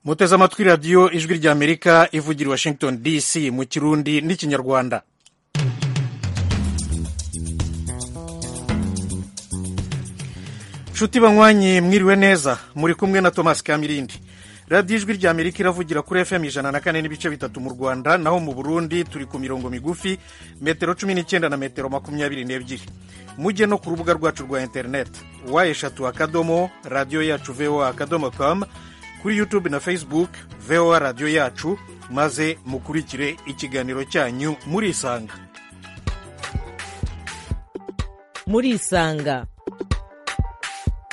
muteze amatwi radiyo ijwi ry'amerika ivugira i washington dc mu kirundi n'ikinyarwanda nshuti banywanyi mwiriwe neza muri kumwe na tomasi kamirindi radiyo ijwi ry'amerika iravugira kuri fm ijana na kane n'ibice bitatu mu rwanda naho mu burundi turi ku mirongo migufi metero cumi n'icyenda na metero makumyabiri n'ebyiri mujye no ku rubuga rwacu rwa interineti wa eshatu akadomo radiyo yacu voa akadomo kamu kuri yutube na facebook voa radiyo yacu maze mukurikire ikiganiro cyanyu murisanga murisanga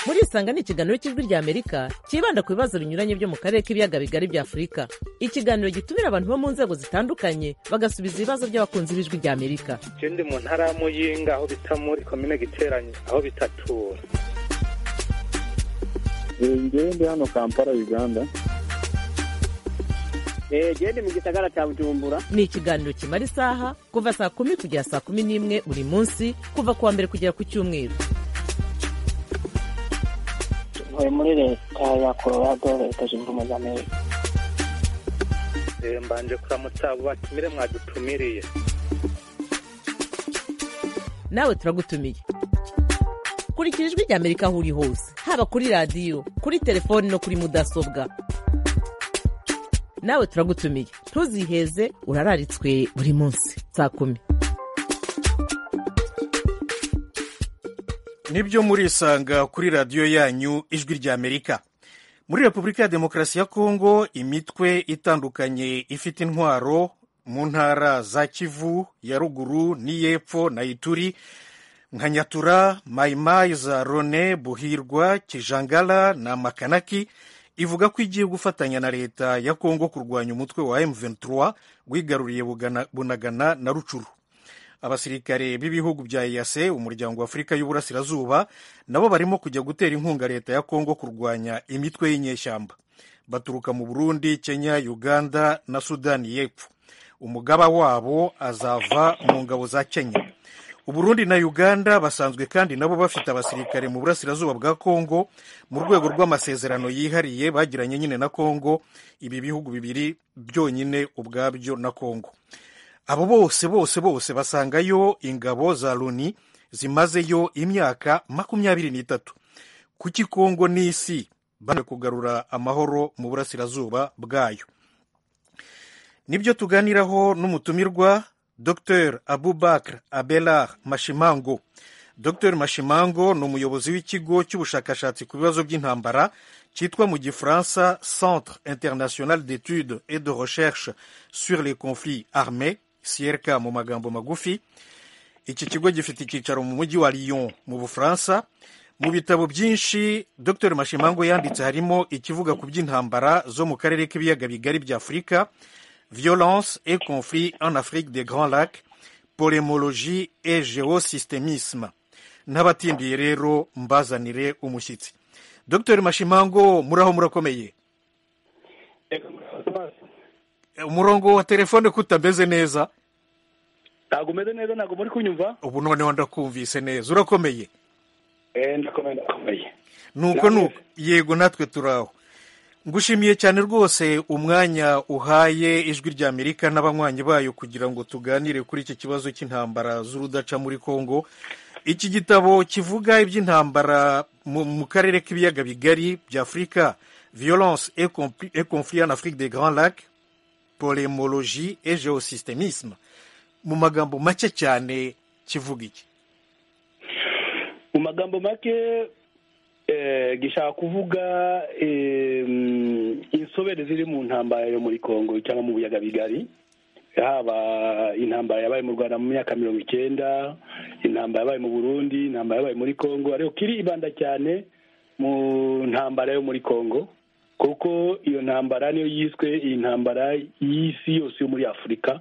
murisanga ni ikiganiro cy'ijwi ry'amerika cyibanda ku bibazo binyuranye byo mu karere k'ibiyaga bigari bya afurika ikiganiro gitumira abantu bo mu nzego zitandukanye bagasubiza ibibazo by'abakunzi b'ijwi ry'amerika icyo ndi mu ntara ya muyinga aho bita muri komine giteranye aho bitatura ngewe ndi hano kampala uganda gende mu gisagara cya bujumbura ni ikiganiro kimara isaha kuva saa kumi kugera saa kumi n'imwe buri munsi kuva ku wa mbere kugera ku cyumweru ntuye muri leta ya colorado leta zunze ubumwe za amerika mbanje kuramutsa abo batumire mwadutumiriye nawe turagutumiye kurikira ijwi ry'amerika aho uri hose haba kuri radiyo kuri telefoni no kuri mudasobwa nawe turagutumiye ntuziheze urararitswe buri munsi saa kumi nibyo murisanga kuri radiyo yanyu ijwi ry'amerika muri repubulika ya demokarasi ya kongo imitwe itandukanye ifite intwaro mu ntara za kivu ya ruguru n'iy'epfo na ituri nka nyatura mayimayi za rone buhirwa kijangara na makanaki ivuga ko igiye gufatanya na leta ya kongo kurwanya umutwe wa M23 wigaruriye bunagana na rucuru abasirikare b'ibihugu bya EAC umuryango wa Afurika y'Uburasirazuba nabo barimo kujya gutera inkunga leta ya Kongo kurwanya imitwe y'inyeshyamba baturuka mu Burundi Kenya Uganda na Sudani y'Epfo umugaba wabo azava mu ngabo za Kenya Uburundi na Uganda basanzwe kandi nabo bafite abasirikare mu burasirazuba bwa Kongo mu rwego rw'amasezerano yihariye bagiranye nyine na Kongo ibi bihugu bibiri byonyine ubwabyo na Kongo abo bose bose bose basangayo ingabo za Loni zimazeyo imyaka makumyabiri n'itatu kuki Kongo n'isi banwe kugarura amahoro mu burasirazuba bwayo nibyo tuganiraho n'umutumirwa dr abubakar abelar mashimango dr mashimango ni umuyobozi w'ikigo cy'ubushakashatsi ku bibazo by'intambara cyitwa mu gifaransa centre international d'études et de recherche sur les conflits armés sierka mu magambo magufi iki kigo gifite icyicaro mu mujyi wa lyon mu bufaransa mu bitabo byinshi dr mashimango yanditse harimo ikivuga ku by'intambara zo mu karere k'ibiyaga bigari bya afurika violence et conflit en Afrique des Grands Lacs, polémologie et géosystémisme. N'abatindiye rero mbazanire umushyitsi. Dr Mashimango muraho murakomeye. Umurongo wa telefone kutameze neza. Ntago umeze neza ntago muri kunyumva. Ubu noneho ndakumvise neza. Urakomeye. Eh ndakomeye ndakomeye. Nuko nuko yego natwe turaho. ngushimiye cyane rwose umwanya uhaye ijwi rya amerika n'abanywanyi bayo kugira ngo tuganire kuri iki kibazo cy'intambara z'urudaca muri congo iki gitabo kivuga iby'intambara mu karere k'ibiyaga bigari bya afurika violence et conflit en afrique des grands lacs polemologie et geosystémisme mu magambo make cyane kivuga iki mu magambo make gishaka kuvuga insobere ziri mu ntambara yo muri congo cyangwa mu buyaga bigari haba intambara yabaye mu rwanda mu myaka mirongo icyenda intambara yabaye mu burundi intambara yabaye muri congo ariko kiribanda cyane mu ntambara yo muri congo kuko iyo ntambara niyo yiswe iyi ntambara y'isi yose yo muri afurika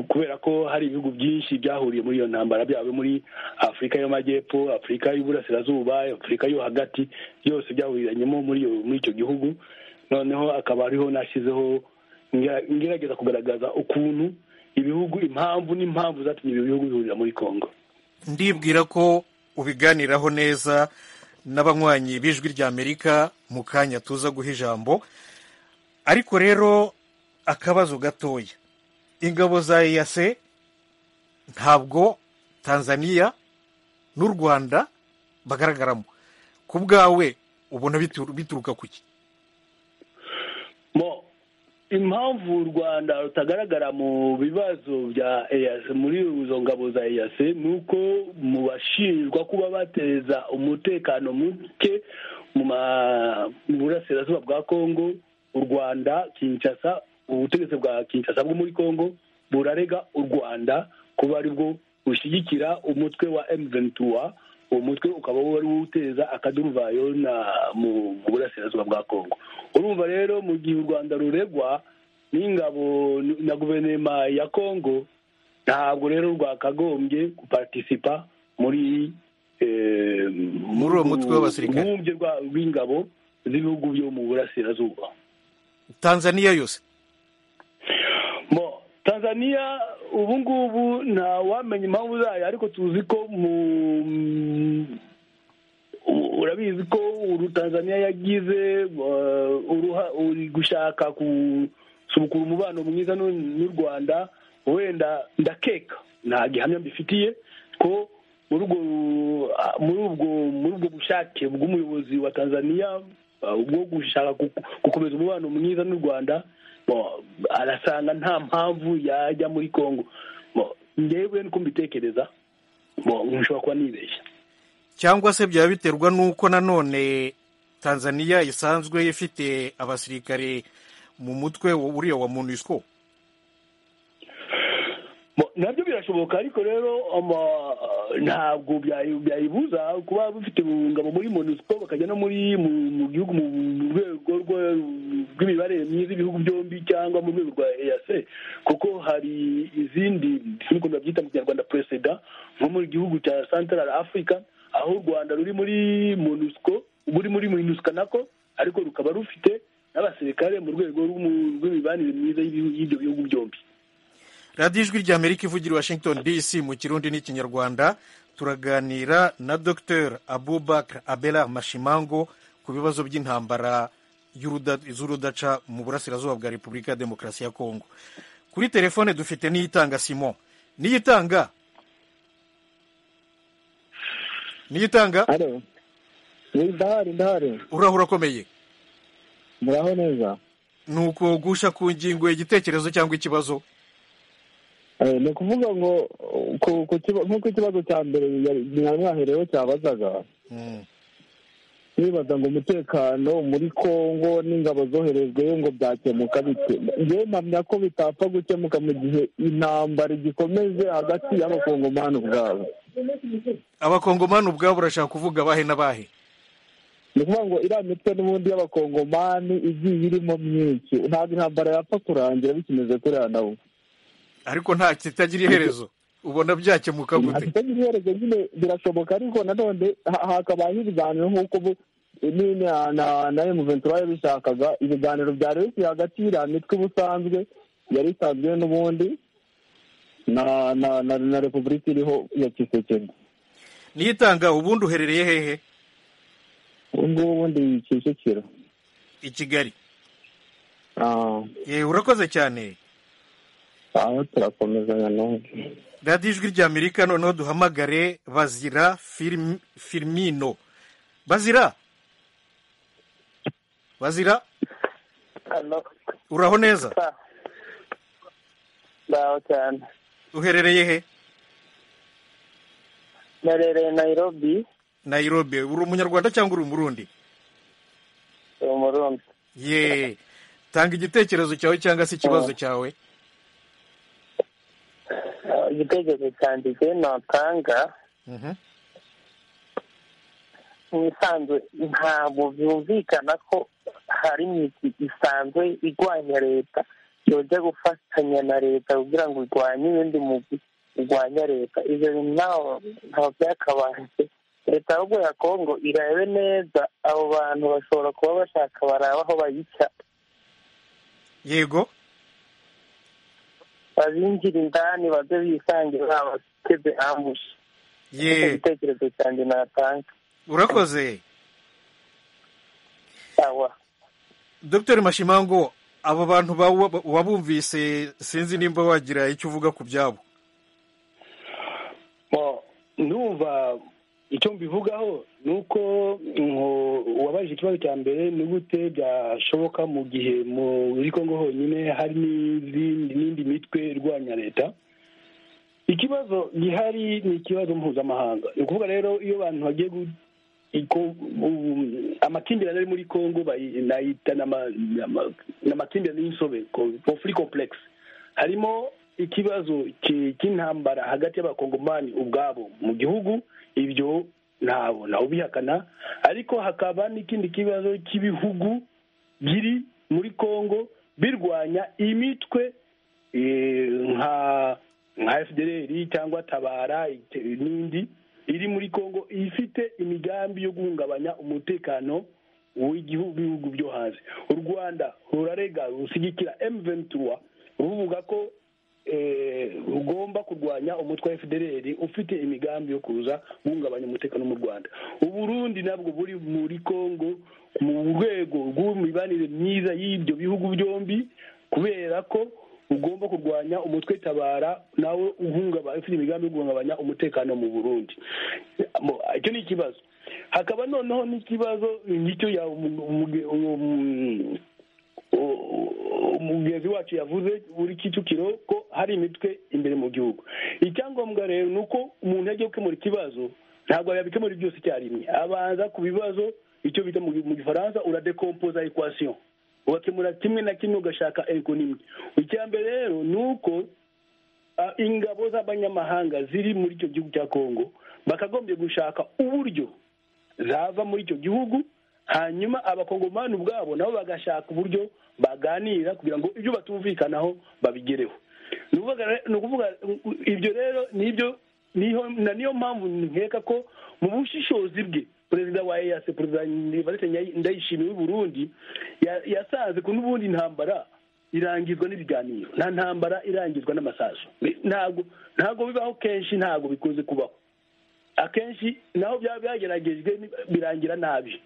kubera ko hari ibihugu byinshi byahuriye muri iyo ntambara byaba muri afurika y'amajyepfo afurika y'uburasirazuba afurika yo hagati byose byahuriranyemo muri icyo gihugu noneho akaba ariho nashyizeho ngerageza kugaragaza ukuntu ibihugu impamvu n'impamvu zatumye ibi bihugu bihurira muri congo ndibwira ko ubiganiraho neza n'abanywanyi b'ijwi ry'amerika mu kanya tuza guha ijambo ariko rero akabazo gatoya ingabo za eyase ntabwo tanzania n'u rwanda bagaragaramo ku bwawe ubona bitu- bituruka ku ki mo impamvu u rwanda rutagaragara mu bibazo bya eyase muri izo ngabo za eyase ni uko mu bashinjwa kuba bateza umutekano muke mu ma- mu burasirazuba bwa kongo u rwanda kinshasa ubutegetsi bwa kinshasa bwo muri kongo burarega u rwanda kuba aribwo bushyigikira umutwe wa emuventura uwo mutwe ukaba wari uteza akaduruvayo na mu mu burasirazuba bwa kongo urumva rero mu gihe u rwanda ruregwa n'ingabo n- na guverinoma ya kongo ntabwo rero rwakagombye guparitisipa muri eh, Muri uwo mutwe w'abasirikare. urwunge rwa- rw'ingabo z'ibihugu byo mu burasirazuba tanzania yose Mo, tanzania ubu ngubu nta wamenya impamvu zayo ariko tuzi ko mu u- urabizi ko uru tanzania yagize eh, uruha- uri gushaka gusubukura umubano mwiza n'u- n'u rwanda wenda ndakeka nta gihamya mbifitiye ko muri ubwo muri ubwo muri ubwo bushake bw'umuyobozi wa tanzania eh, bwo gushaka gu- gukomeza umubano mwiza n'u rwanda bo, arasanga nta mpamvu yajya muri congo Bo, njyewe niko mbitekereza bo, nshobora kuba nibeshya cyangwa se byaba biterwa n'uko nanone tanzania isanzwe ifite abasirikare mu mutwe wa- uriya wa monusco Bo, nabyo birashoboka ariko rero ama- ntabwo byayi- byayibuza kuba bafite ingabo muri monusco bakajya no muri mu- mu gihugu mu mu rwego rwa- rw'imibanire myiza ibihugu byombi cyangwa mu rwego rwa ease kuko hari izindi sinkunda babyita mu kinyarwanda presida nko mu gihugu cya central africa aho u rwanda ruri muri monusco ruri muri minusca nako ariko rukaba rufite n'abasirikare mu rwego rw'umu- rw'imibanire myiza y'ibihu- y'ibyo bihugu byombi radiyo ijwi rya amerika ivugira i washington dc mu kirundi n'ikinyarwanda turaganira na dr abubakar abela mashimango ku bibazo by'intambara y'uruda- z'urudaca mu burasirazuba bwa repubulika ya demokarasi ya kongo kuri telefone dufite n'iyitanga simon n'iyitanga n'iyitanga halo ndahari ndahari urahura akomeye muraho neza ni uko gusha ku ngingo igitekerezo cyangwa ikibazo Eh, ni ukuvuga ngo uh, ku- ku kiba- nk'uko ikibazo cya mbere yari- mwari mwahereyeho cyabazaga Mm. nibaza ngo umutekano muri kongo n'ingabo zoherejweyo ngo byakemuka bite ngewe mpamya ko bitapfa gukemuka mu gihe intambara igikomeje hagati y'abakongomani ubwabo abakongomani ubwabo urashaka kuvuga bahe na bahe ni ukuvuga ngo iriya mitwe n'ubundi y'abakongomani igiye irimo myinshi ntabwo intambara yapfa kurangira bikimeze kuriya nabo ariko nta kitagira iherezo ubona byakemuka gute ate iherezo nyine birashoboka ariko nanone ha- hakabayeho ibiganiro nk'uko ubu- nyine na- na- na emuventura yabishakaga ibiganiro byari bikiri hagati y'iriya mitwe ubusanzwe yari isanzwe n'ubundi na na na, na repubulika iriho ya kisekedi niyitanga ubundi uherereye hehe ubu ngubu ubundi kicukiro i kigali Ah, Eh, urakoze cyane aho turakomezanya n'ubu radiyo ijwi rya amerika noneho duhamagare bazira Firm- firmino bazira bazira hano uraho neza mbaho cyane uherereye he narereye nayirobi nairobi uri umunyarwanda cyangwa uri umurundi umurundi ye tanga igitekerezo cyawe cyangwa se ikibazo cyawe Ah, igitekerezo cyanjye igihe natanga Mhm. mu isanzwe ntabwo byumvikana ko hari imigwi isanzwe irwanya leta yojya gufatanya na leta kugira ngo irwanye ibindi mugwi urwanya leta ibyo bintu ntaho ntaho byakabanje leta ahubwo ya kongo irabe neza abo bantu bashobora kuba bashaka baraba aho bayica yego babinjira indani baze bisangira abateze ambushi Nicyo ye gitekerezo cyanjye natanga urakoze awa dr mashimango abo bantu bawu- wabumvise sinzi nimba wagira icyo uvuga ku byabo Bo, ndumva icyo mbivugaho ni uko wabajije ikibazo cya mbere ni gute byashoboka mu gihe muri kongo honyine hari n'izindi n'indi mitwe irwanya leta ikibazo gihari ni ikibazo mpuzamahanga ni ukuvuga rero iyo abantu bagiye gu- iko- u- amakimbirane ari muri kongo bayi- nayita ni ama- ni ama- ni amakimbirane y'insobe conflict complex harimo ikibazo ki- cy'intambara hagati y'abakongomani ubwabo mu gihugu ibyo ntabwo ntawe ubihakana ariko hakaba n'ikindi kibazo cy'ibihugu biri muri kongo birwanya imitwe eh, nka nka fdr cyangwa tabara ite- n'indi iri muri kongo ifite imigambi yo guhungabanya umutekano w'ibihugu byo hanze u rwanda rurarega rushyigikira m23 ruvuga ko eh, rugomba kurwanya umutwe wa fdr ufite imigambi yo kuza guhungabanya umutekano mu rwanda uburundi nabwo buri muri kongo mu rwego rw'imibanire myiza y'ibyo bihugu byombi kubera ko ugomba kurwanya umutwe tabara nawe uhungabanya ufite imigambi yo guhungabanya umutekano mu burundi Mo- icyo ni ikibazo hakaba noneho n'ikibazo ngicyo ya umu- umu- umu- umugenzi wacu yavuze buri kicukiro ko hari imitwe imbere mu gihugu icyangombwa rero ni uko umuntu yagiye gukemura ikibazo ntabwo yabikemura byose icyarimwe abanza ku bibazo icyo bita mu mu gifaransa uradekompoza equation ugakemura kimwe na kimwe ugashaka ego nimwe icya mbere rero ni uko ah, ingabo z'abanyamahanga ziri muri icyo gihugu cya kongo bakagombye gushaka uburyo zava muri icyo gihugu hanyuma abakongomani ubwabo nabo bagashaka uburyo baganira kugira ngo ibyo batumvikanaho babigereho Ni ukuvuga re- ni ukuvuga u- ibyo rero nibyo niho- na niyo mpamvu nkeka ko mu bushishozi bwe perezida wa eyase perezida valete ndayishimiye w'i burundi ya- yasanze ko n'ubundi intambara irangizwa n'ibiganiro nta ntambara irangizwa n'amasaso Bi- ntabwo ntabwo bibaho kenshi ntabwo bikunze kubaho akenshi naho byaba byageragejwe ni- birangira nabi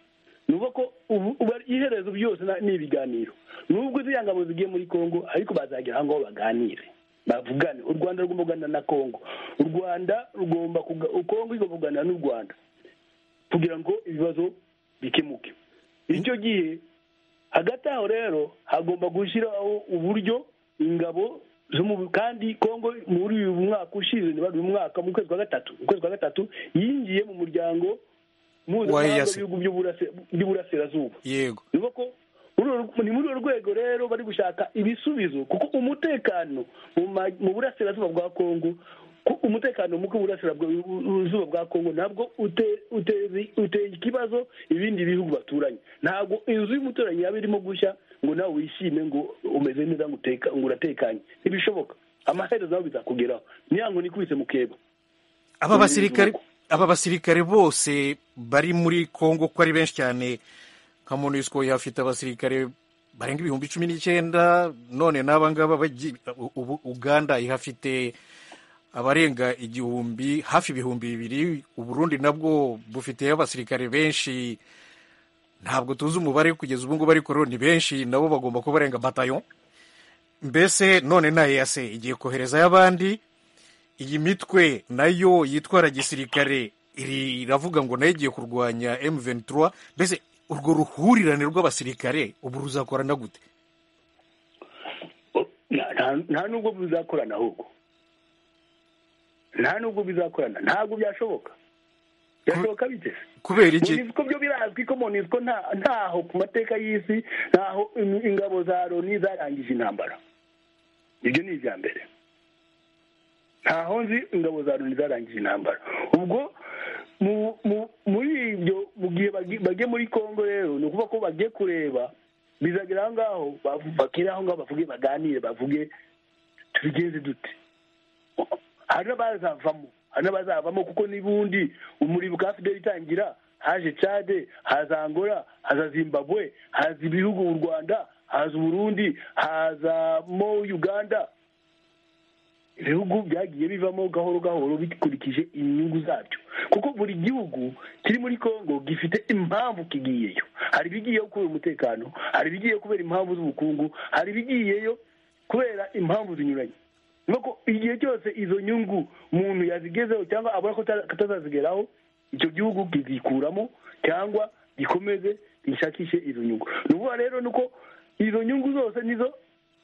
ni ukuvuga ko ubu- ubu ari- iherezo byose na- ni ibiganiro nubwo ziriya ngabo zigiye muri congo ariko bazagera aho ngaho baganire bavugane u rwanda rugomba kuganira na congo u rwanda rugomba kuga- congo igomba kuganira n'u rwanda kugira ngo ibibazo bikemuke icyo gihe hagati aho rero hagomba gushyiraho uburyo ingabo zo mu kandi kongo muri uyu mwaka ushize ntibari uyu mwaka mu kwezi kwa gatatu mu kwezi kwa gatatu yingiye mu muryango mpuzamahanga EAC. w'ibihugu by'uburase- by'uburasirazuba yego ni uko muri uru- ni muri uru rwego rero bari gushaka ibisubizo kuko umutekano mu ma- mu burasirazuba bwa kongo ku- umutekano muke burasirazuba bwa kongo ntabwo ute- uteze- uteye ikibazo ibindi bihugu baturanye ntabwo inzu y'umuturanyi yaba irimo gushya ngo nawe wishime ngo umeze neza ngo uteka- ngo uratekanye ntibishoboka amaherezo nawe bizakugeraho niya ngo nikubise mu kebo aba basirikare aba basirikare bose bari muri kongo ko ari benshi cyane nka monusco yafite abasirikare barenga ibihumbi cumi n'icyenda none n'aba ngaba bagi- ubu uganda ihafite abarenga igihumbi hafi ibihumbi bibiri uburundi nabwo bufiteyo abasirikare benshi ntabwo tuzi umubare kugeza ubu ngubu ariko rero ni benshi nabo bagomba kuba barenga batayo mbese none na eyase igiye koherezayo abandi iyi mitwe nayo yitwara gisirikare iri iravuga ngo nayo igiye kurwanya M23 mbese urwo ruhurirane rw'abasirikare ubu ruzakorana gute nta- nta- nta nubwo bizakorana ahubwo nta nubwo bizakorana ntabwo byashoboka byashoboka biteze kubera iki monusco byo birazwi ko monusco nta- ntaho ku mateka y'isi ntaho in- ingabo za loni zarangije intambara ibyo ni ibya mbere ntaho nzi ingabo za loni zarangije intambara ubwo mu- mu- muri ibyo mu gihe bagi- bagiye muri congo rero ni ukuvuga ko bagiye kureba bizagera aho ngaho bavu- bagere aho ngaho bavuge baganire bavuge tubigenze dute hari n'abazavamo hari n'abazavamo kuko n'ubundi umuriro bwa fideli itangira haje cade haza angola haza zimbabwe haza ibihugu u rwanda haza uburundi hazamo uganda ibihugu byagiye bivamo gahoro gahoro bikurikije inyungu zabyo kuko buri gihugu kiri muri congo gifite impamvu kigiyeyo hari ibigiyeyo kubera umutekano hari ibigiyeyo kubera impamvu z'ubukungu hari ibigiyeyo kubera impamvu zinyuranye nuko igihe cyose izo nyungu umuntu yazigezeho cyangwa abona ko atazazigeraho icyo gihugu kizikuramo cyangwa gikomeze gishakishe izo nyungu ni ukuvuga rero ni uko izo nyungu zose nizo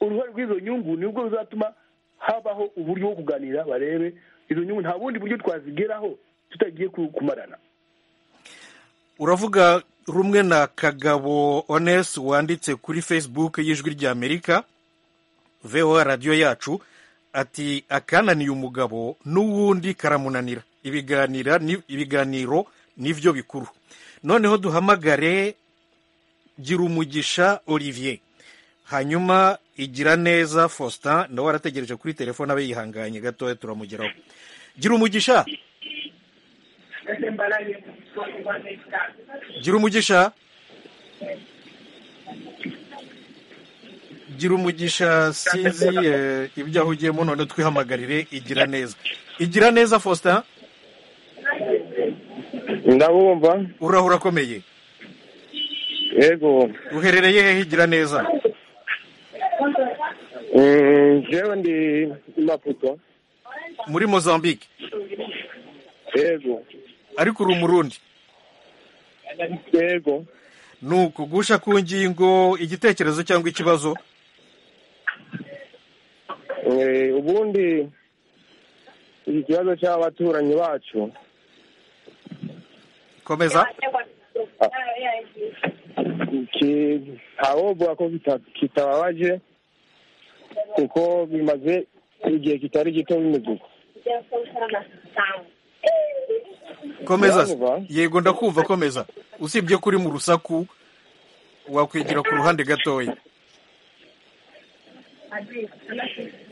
uruhare rw'izo nyungu nibwo ruzatuma habaho uburyo bwo kuganira barebe izo nyungu nta bundi buryo twazigeraho tutagiye kumarana uravuga rumwe na kagabo onesi wanditse kuri facebook y'ijwi ry'amerika voa radiyo yacu ati akananiye umugabo n'uwundi karamunanira ibiganira ni- ibiganiro nibyo bikuru noneho duhamagare gira umugisha olivier hanyuma igira neza faustin nawe arategereje kuri telefone abe yihanganye gatoya turamugeraho gira umugisha gira umugisha gira umugisha sinzi eh, ibyo ahugiyemo none twihamagarire igira neza igira neza faustin ndabumva uraho urakomeye yego uherereye hehe igira neza Mm, jewe ndi maputo muri mozambique yego ariko uri umurundi yego ni ukugusha ku ngingo igitekerezo cyangwa ikibazo Eh, ubundi iki kibazo cy'abaturanyi bacu komeza ki- ntawovuga ko kita- kitababaje kuko bimaze igihe kitari gito bimeze uko komeza se. Uranyumva? yego ndakumva komeza usibye ko uri mu rusaku wakwigira ku ruhande gatoya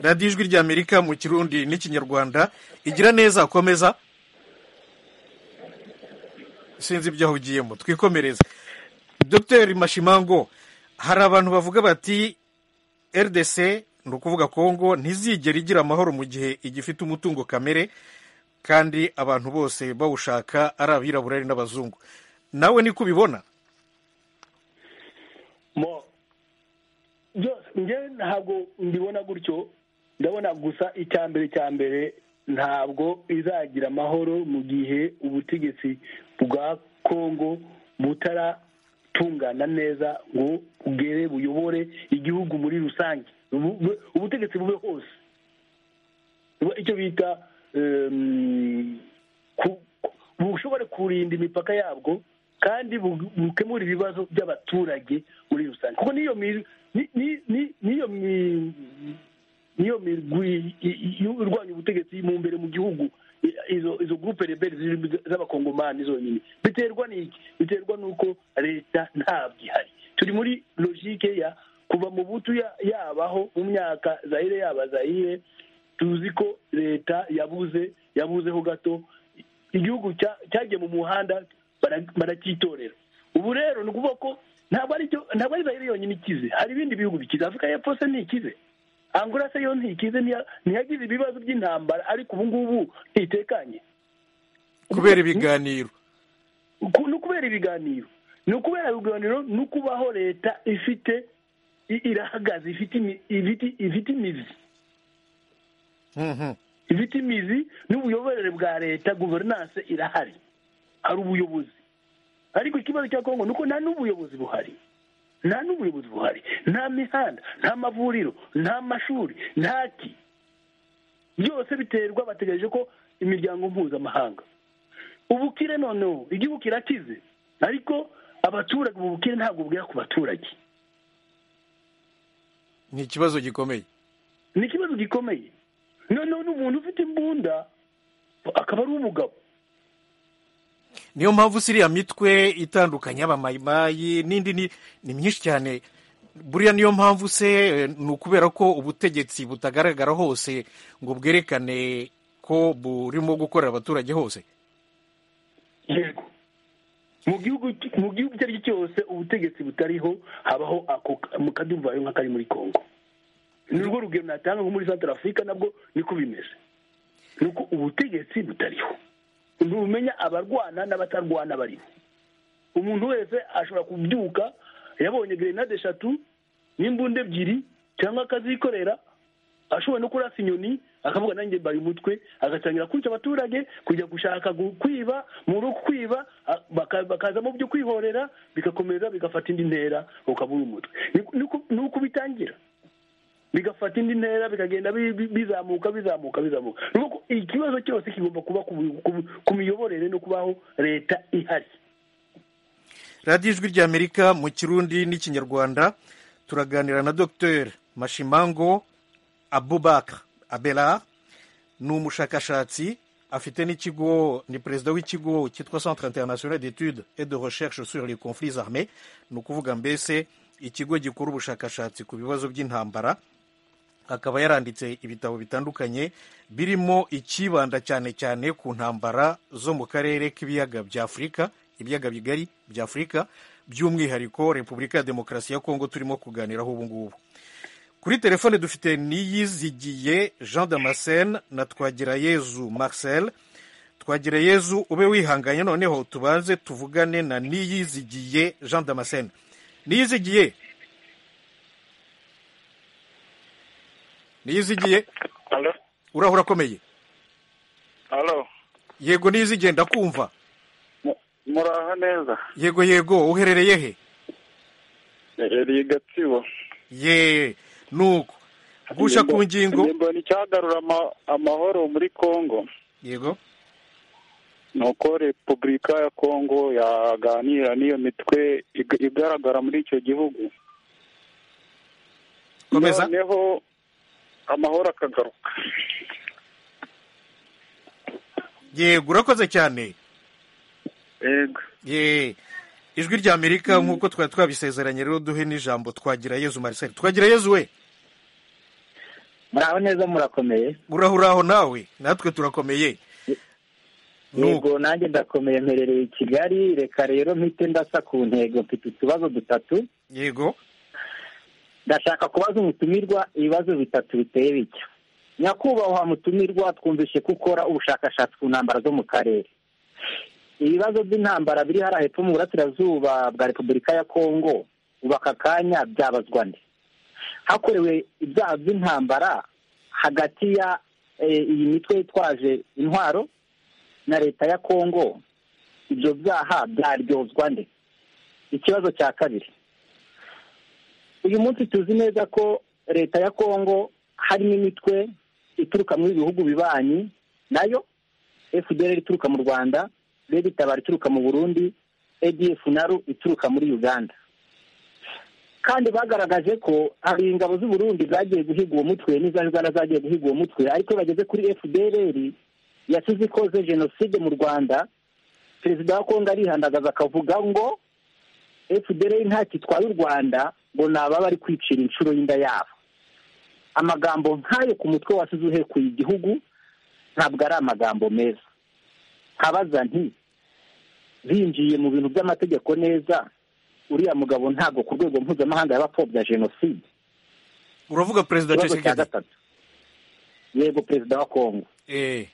radiyo ijwi ry'amerika mu kirundi n'ikinyarwanda igira neza komeza sinzi ibyo ahugiyemo twikomereze dr mashimango hari abantu bavuga bati rdc ni ukuvuga kongo ntizigera igira amahoro mu gihe igifite umutungo kamere kandi abantu bose bawushaka ari abirabura ari n'abazungu nawe niko ubibona mo byose njyewe ntabwo mbibona gutyo ndabona gusa icya mbere cya mbere ntabwo izagira amahoro mu gihe ubutegetsi bwa kongo butaratungana neza ngo bwere buyobore igihugu muri rusange Bu- bu- ubutegetsi bube hose Buba icyo bita em, ku- bushobore kurinda imipaka yabwo kandi bu- bukemura ibibazo by'abaturage muri rusange kuko n'iyo mi- ni- ni- ni- niyo mi- niyo mirwi i- i- irwanya ubutegetsi mu mbere mu gihugu i- izo izo gurupe rebeli zirimo z'abakongomani zonyine biterwa n'iki biterwa n'uko leta ntabwo ihari turi muri logike ya kuva mu butu ya- yabaho mu myaka zahire yaba zahire tuzi ko leta yabuze yabuzeho gato igihugu cya- cyagiye mu muhanda bara- baracyitorera ubu rero ni ukuvuga ko ntabwo ari cyo- ntabwo ari zayire yonyine ikize hari ibindi bihugu bikize afurika y'epfo se ntikize angola se yo ntikize ntiya- ntiyagize ibibazo by'intambara ariko ubu ngubu ntitekanye kubera ibiganiro Ku- ni ukubera ibiganiro ni ukubera ibiganiro ni ukubaho leta ifite i- irahagaze ifite imi- ifite- ifite imizi Mhm. ifite imizi n'ubuyoborere bwa leta guverinanse irahari hari ubuyobozi ariko ikibazo cya kongo ni uko nta n'ubuyobozi buhari nta n'ubuyobozi buhari nta mihanda nta mavuriro nta mashuri nta ki byose biterwa bategereje ko imiryango mpuzamahanga ubukire noneho igihugu kirakize ariko abaturage ubu bukire ntabwo bwera ku baturage ni ikibazo gikomeye ni ikibazo gikomeye noneho n'umuntu ufite imbunda akaba ari umugabo niyo mpamvu si iriya mitwe itandukanye y'abamayimayi n'indi ni ni myinshi cyane buriya niyo mpamvu se eh, ni ukubera ko ubutegetsi butagaragara hose ngo bwerekane ko burimo gukorera abaturage hose yego mu gihugu mu gihugu icyo ari cyo cyose ubutegetsi butariho habaho ako mu kadubayo nk'akari muri congo ni rwo rugero natanga nko muri centre africa nabwo niko bimeze ni uko ubutegetsi butariho ntumenya abarwana n'abatarwana barimo umuntu wese ashobora kubyuka yabonye gerenade eshatu n'imbunda ebyiri cyangwa akazikorera ashobora no kurasa inyoni akavuga nanjye mbaye umutwe agatangira kwica abaturage kujya gushaka gu- kwiba muri uku kwiba a- baka- bakazamo byo kwihorera bigakomeza bigafata indi ntera ukaba uri umutwe Ni- ni uko- ni uko bitangira bigafata indi ntera bikagenda bi- bi- bizamuka bizamuka bizamuka Ni ukuvuga ko ikibazo cyose kigomba kuba ku bu- ku bu- ku miyoborere no kubaho leta ihari radiyo ijwi ry'amerika mu kirundi n'ikinyarwanda turaganira na dr mashimango abubaka abela ni umushakashatsi afite n'ikigo ni perezida w'ikigo cyitwa centre international d'études et de recherche sur les conflits armés ni ukuvuga mbese ikigo gikora ubushakashatsi ku bibazo by'intambara akaba yaranditse ibitabo bitandukanye birimo icyibanda cyane cyane ku ntambara zo mu karere k'ibiyaga bya afurika ibiyaga bigari bya afurika by'umwihariko repubulika ya demokarasi ya kongo turimo kuganiraho ubu ngubu kuri telefone dufite niyizigiye jean damascene na twagirayezu marcel twagirayezu ube wihanganye noneho tubanze tuvugane na niyizigiye jean damascene niyizigiye niyizigiye Alo, uraho urakomeye alo, yego niyizigiye ndakumva mu- muraho neza yego yego uherereye he iri gatsibo ye nuko gusha ku ngingo mbona icyagarura ama- amahoro muri Congo yego ni uko repubulika ya Congo yaganira n'iyo mitwe ig- igaragara muri icyo gihugu komeza noneho amahoro akagaruka yego urakoze cyane yego ye ijwi rya amerika nk'uko twari twabisezeranye rero duhe n'ijambo twagira yezu marcel twagira yezu we muraho neza murakomeye uraho uraho nawe natwe turakomeye nuko yego nanjye ndakomeye mperereye i kigali reka rero mpite ndasa ku ntego mfite utubazo dutatu yego ndashaka kubaza umutumirwa ibibazo bitatu biteye bitya nyakubahwa mutumirwa twumvishe ko ukora ubushakashatsi ku ntambara zo mu karere ibibazo by'intambara biri hariya hepfo mu burasirazuba bwa repubulika ya kongo ubu aka kanya byabazwa nde hakorewe ibyaha by'intambara hagati ya eh, iyi mitwe yitwaje intwaro na leta ya kongo ibyo byaha byaryozwa nde ikibazo cya kabiri uyu munsi tuzi neza ko leta ya kongo harimo imitwe ituruka muri bihugu bibanyi nayo fdr ituruka mu rwanda rege itabara ituruka mu burundi adf naru ituruka muri uganda kandi bagaragaje ko hari ingabo z'u Burundi zagiye guhiga uwo mutwe n'iza Uganda zagiye guhiga uwo mutwe ariko iyo bageze kuri fdr yasize ikoze jenoside mu rwanda perezida wa kongo arihandagaza akavuga ngo efuperi ntacyo itwaye u rwanda ngo ni ababa bari kwicira inshuro y'inda yabo amagambo nk'ayo ku mutwe wasize uhekuye igihugu ntabwo ari amagambo meza nkabaza nti binjiye mu bintu by'amategeko neza uriya mugabo ntabwo ku rwego mpuzamahanga yaba apfobya jenoside uravuga perezida ikibazo cya Tshisekedi gatatu yego perezida wa kongo eh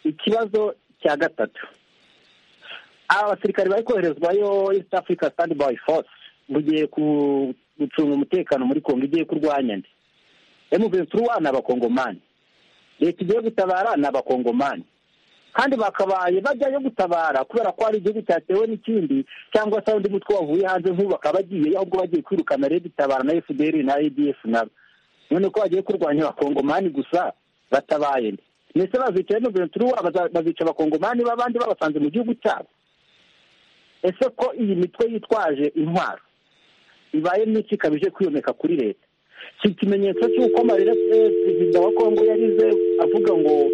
ikibazo cya gatatu aba basirikare bari koherezwayo east africa standby force bugiye ku- gucunga umutekano muri kongo igiye kurwanya nde emuventura ni abakongomani leta igiye gutabara ni abakongomani kandi bakabaye bajyayo gutabara kubera ko hari igihugu cyatewe n'ikindi cyangwa se undi mutwe wavuye hanze nk'ubu bakaba bagiye ahubwo bagiye kwirukana rero itabara na fdr na adf nabo none ko bagiye kurwanya abakongomani gusa batabaye nde ndetse bazica hano ventura baza- bazica abakongomani b'abandi babasanze mu gihugu cyabo ese ko iyi mitwe yitwaje intwaro ibaye myinshi ikabije kwiyomeka kuri leta si ikimenyetso cy'uko amarira eh, perezida wa kongo yarize avuga ngo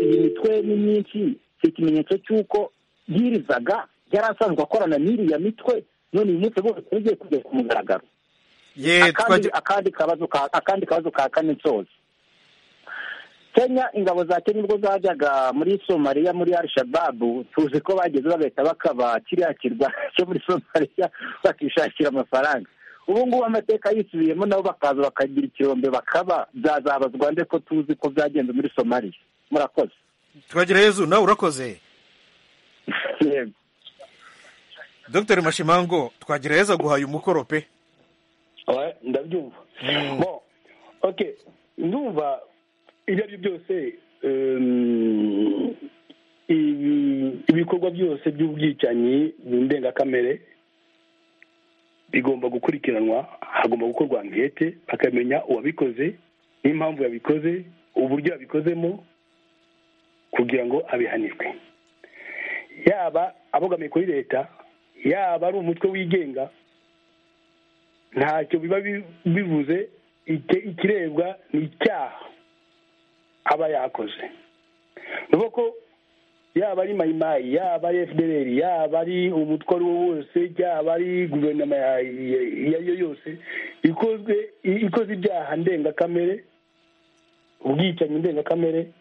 iyi mitwe ni myinshi si ikimenyetso cy'uko yirizaga yari asanzwe akorana n'iriya mitwe none uyu munsi bose bigiye kujya ku mugaragaro ye akandi twagira akandi kabazo ka akandi kabazo ka kane nsoza kenya ingabo za kenya ubwo zajyaga muri somaliya muri al-shababu tuzi ko bageze bagahita bakaba kiriya kirwa cyo muri somaliya bakishakira amafaranga ubu ngubu amateka yisubiyemo nabo bakaza bakagira ikirombe bakaba byazabazwa nde ko tuzi ko byagenze muri somaliya murakoze twagira yezu nawe urakoze yego dr mashimango twagira yezu aguhaye umukoro pe Ouais, ndabyumva bon okay ndumva ibyo ari byo byose um, ibi- ibikorwa byose by'ubwicanyi ndengakamere bigomba gukurikiranwa hagomba gukorwa ankete bakamenya uwabikoze n'impamvu yabikoze uburyo yabikozemo kugira ngo abihanirwe yaba abogamiye kuri leta yaba ari umutwe wigenga ntacyo biba bi- bivuze icyo- ikirebwa ni icyaha aba yakoze ni ko yaba ari mayimayi yaba ari fdr yaba ari umutwe uwo ari wo wose yaba ari guverinoma ya- ya- iyo ari yo yose ikozwe i- ikoze ibyaha ndengakamere ubwicanyi ndengakamere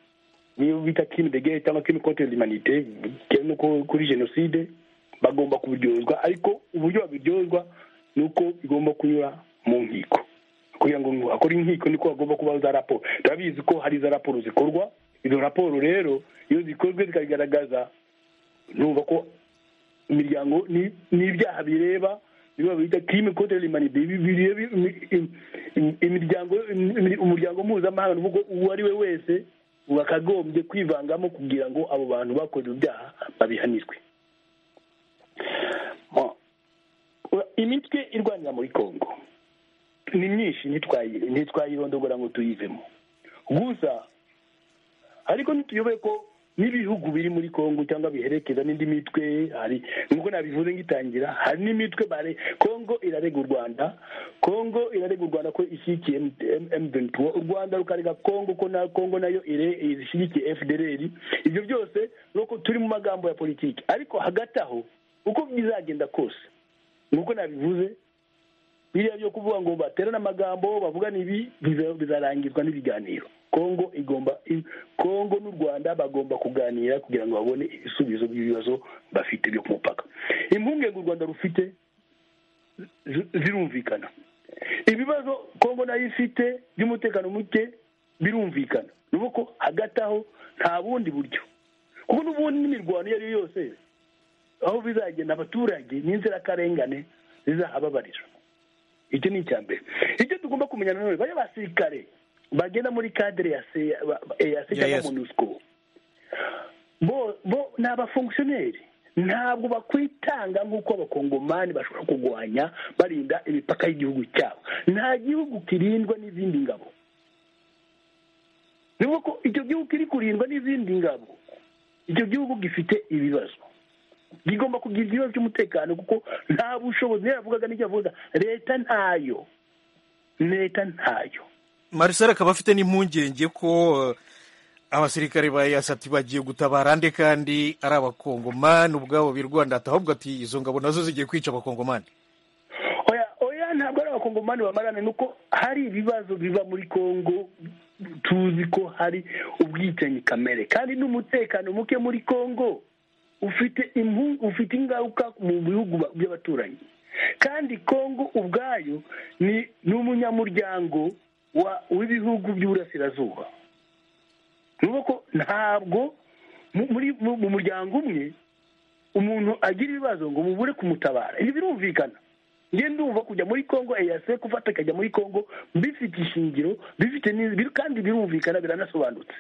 niyo bita kimi de gere cyangwa kimi konti de manite bitewe n'uko kuri jenoside bagomba kubiryozwa ariko uburyo babiryozwa ni uko bigomba kunyura mu nkiko kugira ngo akore inkiko niko hagomba kubaho za raporo turabizi ko hari za raporo zikorwa izo raporo rero iyo zikozwe zikagaragaza numva ko imiryango ni- n'ibyaha bireba niba bita kirime kote rimani bireba imi- imi- imi- imiryango imi- umuryango mpuzamahanga nuvuga uwo ari we wese wakagombye kwivangamo kugira ngo abo bantu bakoze ibyaha babihanirwe Bon. Ura- imitwe irwanira muri congo ni myinshi ntitwayi- ntitwayirondogora ngo tuyivemo gusa ariko ntituyoboye ko n'ibihugu biri muri congo cyangwa biherekeza n'indi mitwe hari nkuko nabivuze ngitangira hari n'imitwe bare congo irarega u rwanda congo irarega u rwanda ko ishyigikiye m23 u rwanda rukarega congo ko na congo nayo ire- ishyigikiye fdr ibyo byose nuko turi mu magambo ya politiki ariko hagati aho uko bizagenda kose nkuko nabivuze biriya byo kuvuga ngo baterane amagambo bavugane ibi biza- bizarangizwa n'ibiganiro kongo igomba i- kongo n'u rwanda bagomba kuganira kugira ngo babone ibisubizo by'ibibazo bafite byo ku mupaka impungenge u rwanda rufite zi- zirumvikana ibibazo kongo nayo ifite by'umutekano muke birumvikana ni uko hagati aho nta bundi buryo kuko n'ubundi n'imirwano iyo ari yo yose aho bizagenda abaturage n'inzirakarengane zizahababarira icyo ni icya mbere icyo tugomba kumenya nanone bariya basirikare bagenda muri kadire ya se ba- ba- ya se Ya cyangwa yesu. monusco bo bo ni abafongisiyoneri ntabwo bakwitanga nk'uko abakongomani bashobora kurwanya barinda imipaka y'igihugu cyabo nta gihugu kirindwa n'izindi ngabo ni ko icyo gihugu kiri kurindwa n'izindi ngabo icyo gihugu gifite ibibazo gigomba kugira ikibazo cy'umutekano kuko nta bushobozi niyo yavugaga n'icyo avuga leta ntayo leta ntayo marisari akaba afite n'impungenge ko eh, abasirikare ba yasati bagiye gutabara ande kandi ari abakongomani ubwabo birwanda ahubwo ati izo ngabo nazo zigiye kwica abakongomani oya oya ntabwo ari abakongomani bamarana ni uko hari ibibazo biva muri kongo tuzi ko hari ubwicanyi kamere kandi n'umutekano muke muri kongo ufite impu- ufite ingaruka mu bihugu ba- by'abaturanyi kandi kongo ubwayo ni ni umunyamuryango wa- w'ibihugu by'uburasirazuba ni ukuvuga ko ntabwo mu- muri mu- mu muryango umwe umuntu agira ibibazo ngo mubure kumutabara ibi birumvikana njye ndumva kujya muri congo eyase gufata akajya muri congo bifite ishingiro bifite n'iz- biri- kandi birumvikana biranasobanutse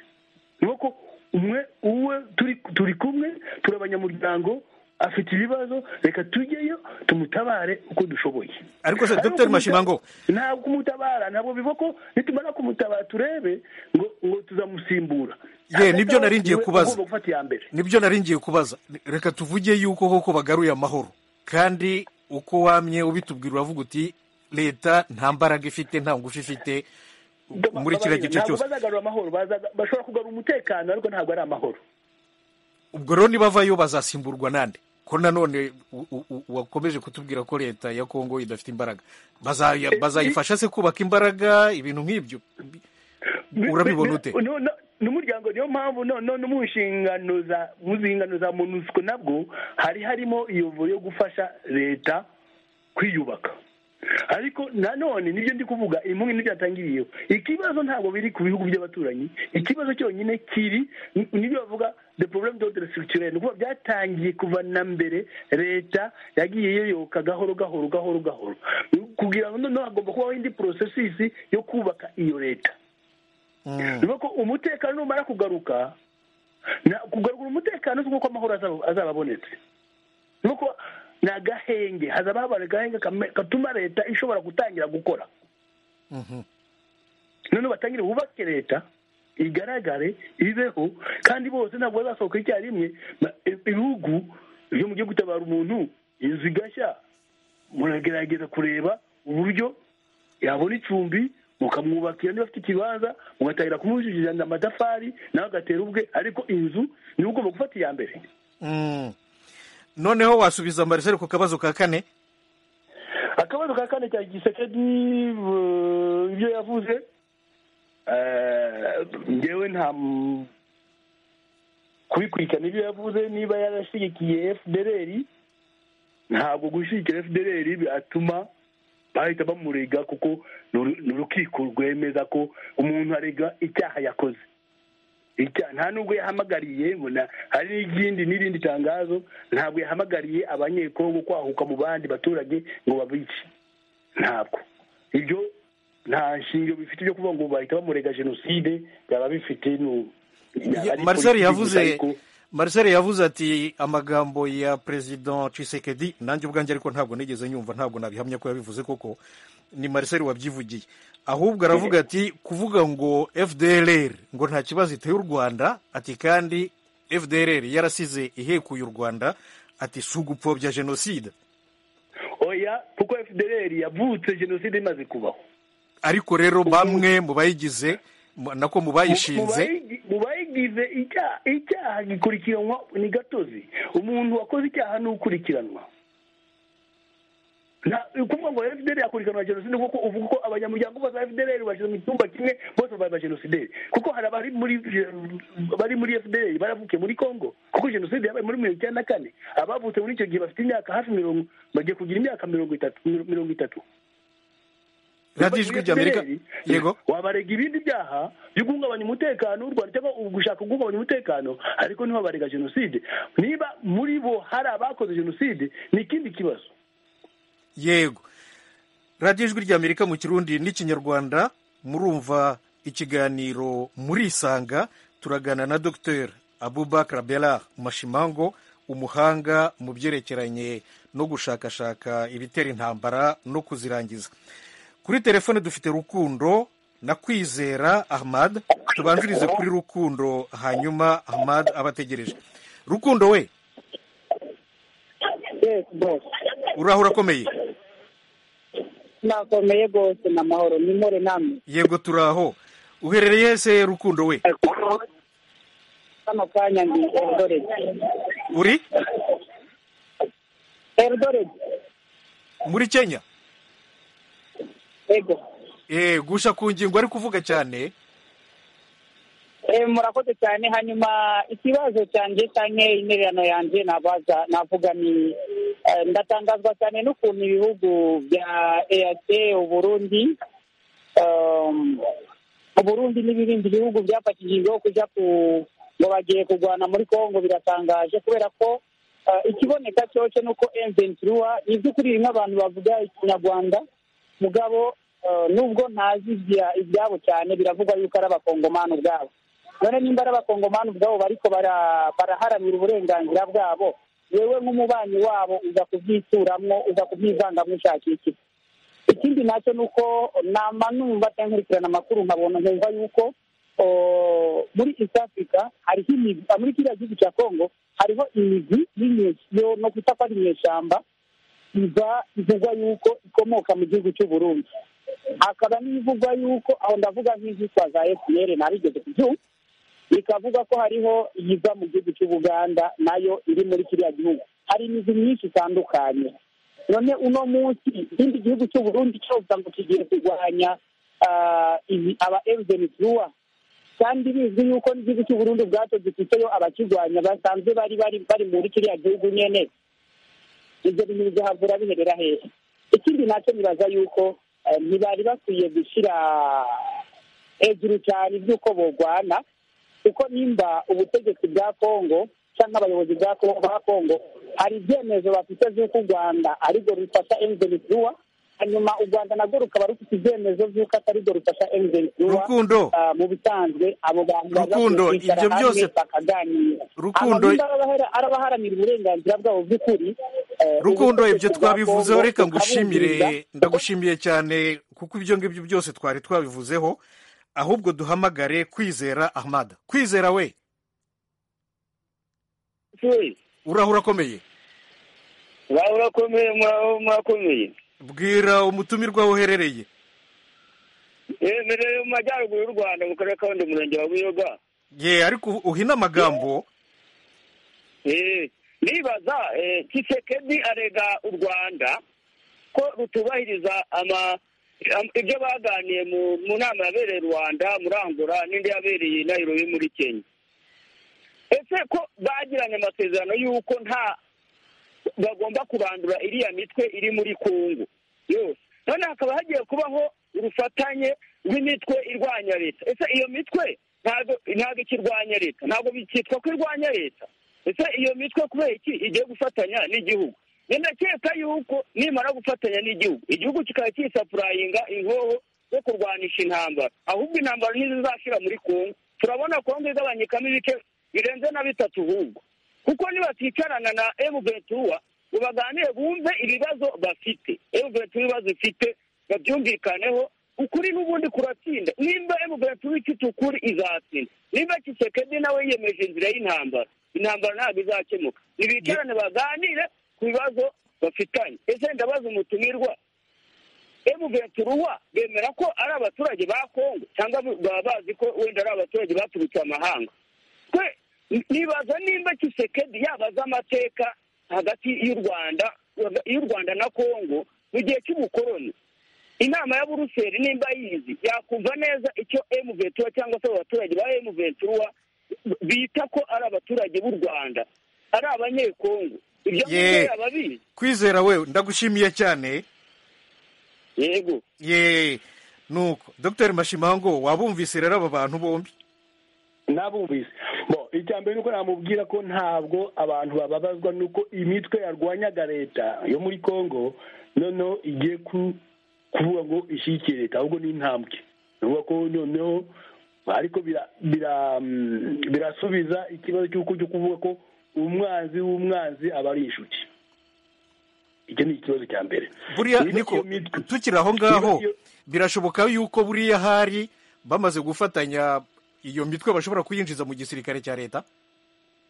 ni uko umwe uwe turi turi kumwe turi abanyamuryango afite ibibazo reka tujyeyo tumutabare uko dushoboye Ariko se, Dr. kumuta- Mashimango. ntabwo kumutabara ntabwo biva ko nitumara kumutabara turebe ngo ngo tuzamusimbura Ye, nibyo nari ngiye Niwe kubaza. ugomba gufata iya mbere nibyo nari ngiye kubaza reka tuvuge yuko koko bagaruye amahoro kandi uko wamye ubitubwira uravuga uti leta nta mbaraga ifite nta ngufu ifite muri kiriya gice ntabwo cyose bazagarura amahoro bazaga- bashobora kugarura umutekano ariko ntabwo ari amahoro ubwo rero nibavayo bazasimburwa nande ko nanone u- u- u- wakomeje kutubwira ko leta ya kongo idafite imbaraga Bazaya- Eh, bazayifasha se kubaka imbaraga ibintu nk'ibyo urabibona ute No- no- n'umuryango niyo mpamvu no no- no mu nshingano za mu nshingano za monusco nabwo hari harimo iyo vuba yo gufasha leta kwiyubaka ariko nanone nibyo ndi kuvuga impunzi ntibyatangiriyeho ikibazo ntabwo biri ku bihugu by'abaturanyi ikibazo cyonyine kiri ni- nibyo bavuga the problem de structurel ni ukuvuga byatangiye kuva na mbere leta yagiye iyoyoka gahoro gahoro gahoro gahoro kugira ngo noneho hagomba kubaho indi porosesisi yo kubaka iyo leta Mm. nuko umutekano numara kugaruka na- kugarura umutekano si nk'uko amahoro azaba- azaba abonetse nuko ni agahenge hazaba habara agahenge kame- gatuma leta ishobora gutangira gukora Mhm. noneho batangire bubake leta igaragare ibeho kandi bose ntabwo bazasohoka icyarimwe Ba- i- ibihugu byo mu gihugu gutabara umuntu inzu igashya muragerageza kureba uburyo yabona icumbi mukamwubakira niba afite ikibanza mugatangira kumujijana amatafari nawe agatera ubwe ariko inzu niwe ugomba gufata iya mbere Mm. noneho wasubiza marisere ku kabazo ka kane akabazo ka kane cya gisekedi eh, ibyo yavuze eh, ngewe nta m- kubikurikirana ibyo yavuze niba yarashyigikiye fdr ntabwo gushyigikira fdr byatuma bahita bamurega kuko ni uru- ni urukiko rwemeza ko umuntu arega icyaha yakoze Icya- nta nubwo yahamagariye ngo na- hari n'ikindi n'irindi tangazo ntabwo yahamagariye abanyekongo kwahuka mu bandi baturage ngo babice ntabwo ibyo nta nshingiro bifite byo kuvuga ngo bahita bamurega jenoside byaba bifite nu- ari marisere politiki gusa yavuze ariko- marisere yavuze ati amagambo ya perezida cisekedi nanjye ubwanjye ariko ntabwo nigeze nyumva ntabwo nabihamya ko yabivuze koko ni marisere wabyivugiye ahubwo aravuga ati kuvuga ngo fdrr ngo nta kibazo iteye u rwanda ati kandi fdrr yarasize ihekuye u rwanda ati si ugupfobya jenoside oya kuko fdr yavutse jenoside imaze kubaho ariko rero bamwe mu bayigize mu- nako mu bayishinze Mu- mu bayigize icyaha icyaha gikurikiranwa ni gatozi umuntu wakoze icyaha ni ukurikiranwa Na- ukuvuga ngo fdr yakurikiranwa jenoside kuko uvuga ko abanyamuryango bose ba fdr bashyize mu cyumba kimwe bose bari ba jenoside kuko hari abari muri bari muri fdr baravukiye muri congo kuko jenoside yabaye muri mirongo icyenda na kane abavutse muri icyo gihe bafite imyaka hafi mirongo bagiye kugira imyaka mirongo itatu mirongo itatu radiyo ijwi ry'amerika FDLR, yego wabarega ibindi byaha byo guhungabanya umutekano w'u rwanda cyangwa gushaka guhungabanya umutekano ariko ntiwabarega jenoside niba muri bo hari abakoze jenoside ni ikindi kibazo yego radiyo ijwi ry'amerika mu kirundi n'ikinyarwanda murumva ikiganiro murisanga turagana na dr abubakar bela mashimango umuhanga mu byerekeranye no gushakashaka ibitera intambara no kuzirangiza kuri telefone dufite rukundo na kwizera ahmad tubanzirize kuri rukundo hanyuma ahmad abategereje rukundo we Yes, boss. urahura akomeye Nakomeye rwose ni amahoro ni more namwe yego turaho uherereye ese rukundo we kano kanya ndi Eldoret uri Eldoret muri kenya yego eh gusha ku ngingo ari kuvuga cyane Eh, murakoze cyane hanyuma ikibazo cyanjye cyane intererano yanjye nabaza navuga ni eh, ndatangazwa cyane n'ukuntu ibihugu bya EAC Uburundi um, Uburundi n'ibindi bihugu byafashije ingo kujya ku ngo bagiye kurwana muri Kongo biratangaje kubera ko eh, ikiboneka cyose ni uko M23 ni by'ukuri rimwe abantu bavuga ikinyarwanda mugabo eh, nubwo ntazi ibya- ibyabo cyane biravugwa yuko ari abakongomani ubwabo none nimba ari abakongomani ubwabo bariko bara- baraharanira uburenganzira bwabo wewe nk'umubanyi wabo uza kubyituramwo uza kubyivangamwo ushaka iki ikindi nacyo ni uko nama numva cyangwa nkurikirana amakuru nkabona nkumva yuko o, muri east africa hariho imigwi ah, muri kiriya gihugu cya congo hariho imigwi y'inyesyo no kwita ko ari inyeshyamba iba ivugwa yuko ikomoka mu gihugu cy'u Burundi hakaba n'ibivugwa yuko aho ndavuga nk'izitwa za fpr nabigeze kubyumva bikavuga ko hariho iyiva mu gihugu cy'ubuganda nayo iri muri kiriya gihugu hari imizi myinshi itandukanye none uno munsi ikindi gihugu cy'uburundi cyose ngo kigiye kurwanya ah, ibi- aba emzenituwa kandi bizwi yuko n'igihugu cy'uburundi ubwacyo gifiteyo abakirwanya basanzwe bari bari bari muri kiriya gihugu nyene ibyo bintu bigahavura biherera hehe ikindi nacyo nibaza yuko eh, ntibari bakwiye gushyira hejuru cyane iby'uko borwana kuko nimba ubutegetsi bwa kongo cyangwa abayobozi bwa Congo- ba kongo hari ibyemezo bafite z'uko u rwanda ari rwo rufasha emutiyeni tuwa hanyuma u rwanda narwo rukaba rufite ibyemezo by'uko atari rwo rufasha emutiyeni tuwa Rukundo. mu bisanzwe abo bantu baza Rukundo, kwicara ibyo hamwe byose- bakaganira Rukundo- Aba nimba arabahara- arabaharanira uburenganzira bwabo bw'ukuri eh, rukundo ubutegetsi ibyo bwa twabivuzeho Congo reka bukabumviriza, ngushimire kuko ndagushimiye cyane kuko ibyo ngibyo byose twari twabivuzeho ahubwo duhamagare kwizera ahmada kwizera we urahura akomeye Ba urakomeye muraho murakomeye. bwira umutumirwa woherereye Emereye mu majyaruguru y'u Rwanda mu karere ka Huye, umurenge wa Buyoga. ye ariko uhina amagambo Eh, nibaza eh, Tshisekedi arega u Rwanda ko rutubahiriza ama am- ibyo baganiye mu, mu nama yabereye i Rwanda muri Angola n'indi yabereye i Nairobi muri Kenya ese ko bagiranye amasezerano y'uko nta bagomba kurandura iriya mitwe iri muri kongo yose noneho hakaba hagiye kubaho urufatanye rw'imitwe irwanya leta ese iyo mitwe ntabwo ntabwo ikirwanya leta ntabwo bikitwa ko irwanya leta ese iyo mitwe kubera iki igiye gufatanya n'igihugu ndakeka yuko nimara gufatanya n'igihugu igihugu kikaba cyisapurayinga inkoho yo kurwanisha intambara ahubwo intambara ntizizashira muri kongo turabona kongo igabanyikamo ibice birenze na bitatu ahubwo kuko nibaticarana na emuventura ngo baganire bumve ibibazo bafite emuventura ibibazo ifite babyumvikaneho ukuri n'ubundi kuratsinda nimba emuventura ifite ukuri izatsinda nimba kisekedi nawe yiyemeje inzira y'intambara intambara ntabwo izakemuka nibicarane baganire ku bibazo bafitanye ese ndabaza umutumirwa emuventura bemera ko ari abaturage ba kongo cyangwa baba bazi ko wenda ari abaturage baturutse amahanga twe nibaza nimba kisekedi yabaza amateka hagati y'u rwanda y'u rwanda na kongo mu gihe cy'ubukoroni inama ya buruseli nimba yizi yakumva neza icyo emuventura cyangwa se abaturage ba emuventura bita ko ari abaturage b'u rwanda ari abanyekongo ibyo ngibyo ye yaba abizi kwizera we ndagushimiye cyane yego ye nuko dr mashimango wabumvise rero aba bantu bombi nabumvise bo icya mbere nuko namubwira ko ntabwo abantu bababazwa nuko imitwe yarwanyaga leta yo muri congo noneho igiye ku- kuvuga ngo ishyigikiye leta ahubwo ni intambwe ni ukuvuga ko noneho ariko bira- bira- mm, birasubiza ikibazo cy'uko cyo kuvuga ko umwanzi w'umwanzi aba ari inshuti icyo ni ikibazo cya mbere buriya Niba niko iyo mitwe- tukiri aho ngaho niba iyo- birashoboka yuko buriya hari bamaze gufatanya iyo mitwe bashobora kuyinjiza mu gisirikare cya leta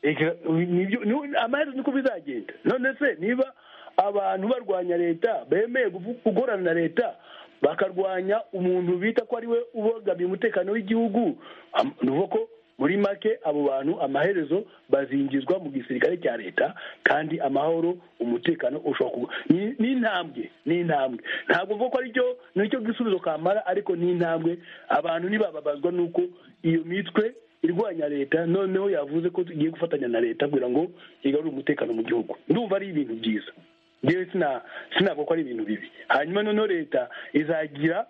Eka, nibyo ni- amaherezo niko bizagenda none se niba abantu barwanya leta bemeye kuvu- gukorana na leta bakarwanya umuntu bita ko ari we ubogamiye umutekano w'igihugu am- ni ukuvuga ko muri make abo bantu amaherezo bazinjizwa mu gisirikare cya leta kandi amahoro umutekano ushobora kuba ni ni intambwe ni intambwe ntabwo mvuga ko aricyo nicyo gisubizo kamara ariko ni intambwe abantu ntibababazwa n'uko iyo mitwe irwanya leta noneho yavuze ko tugiye gufatanya na leta kugira ngo igarure umutekano mu gihugu ndumva ari ibintu byiza ngewe sina sinavuga ko ari ibintu bibi hanyuma noneho leta izagira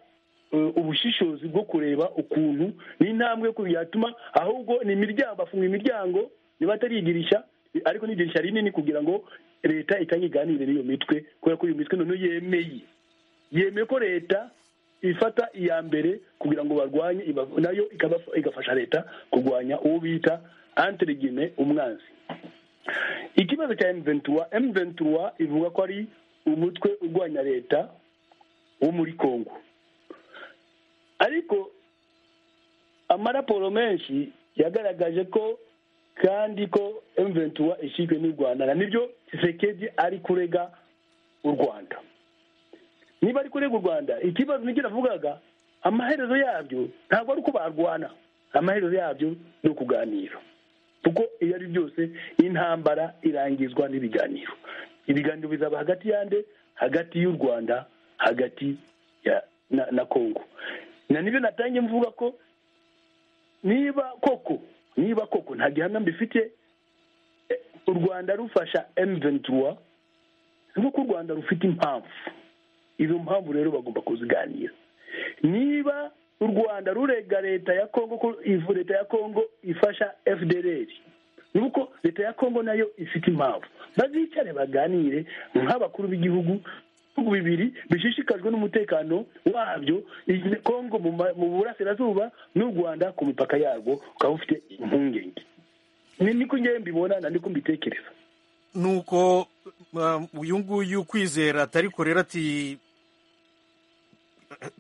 eh, ubushishozi bwo kureba ukuntu n'intambwe ko yatuma ahubwo ni imiryango bafunga imiryango niba atari idirisha ariko ni idirisha rinini kugira ngo leta itange iganire n'iyo mitwe kubera ko iyo mitwe noneho yemeye yemeye ko leta ifata iya mbere kugira ngo barwanye ibav- nayo ikaba- igafasha leta kurwanya uwo bita antirigine umwanzi ikibazo cya M23 M23 ivuga ko ari umutwe urwanya leta wo muri Kongo ariko amaraporo menshi yagaragaje ko kandi ko M23 ishyizwe n'u Rwanda na nibyo Tshisekedi ari kurega u Rwanda niba ari kurega u rwanda ikibazo nicyo navugaga amaherezo yabyo ntabwo ari uko barwana amaherezo yabyo ni ukuganira kuko iyo ari byose intambara irangizwa n'ibiganiro ibiganiro bizaba hagati yande hagati y'u rwanda hagati ya na, na kongo na nibyo natangiye mvuga ko niba koko niba koko nta gihamya mbifite eh, u rwanda rufasha m ventura nk'uko u rwanda rufite impamvu izo mpamvu rero bagomba kuziganira niba u rwanda rurega leta ya kongo ko ivu leta ya kongo ifasha fdr nuko leta ya kongo nayo ifite impamvu bazicare baganire nk'abakuru b'igihugu ibihugu bibiri bishishikajwe n'umutekano wabyo iyi kongo mu ma- mu burasirazuba n'u rwanda ku mipaka yarwo ukaba ufite impungenge ni niko ngewe mbibona na niko mbitekereza nuko um, uyu nguyu kwizera atariko rero ati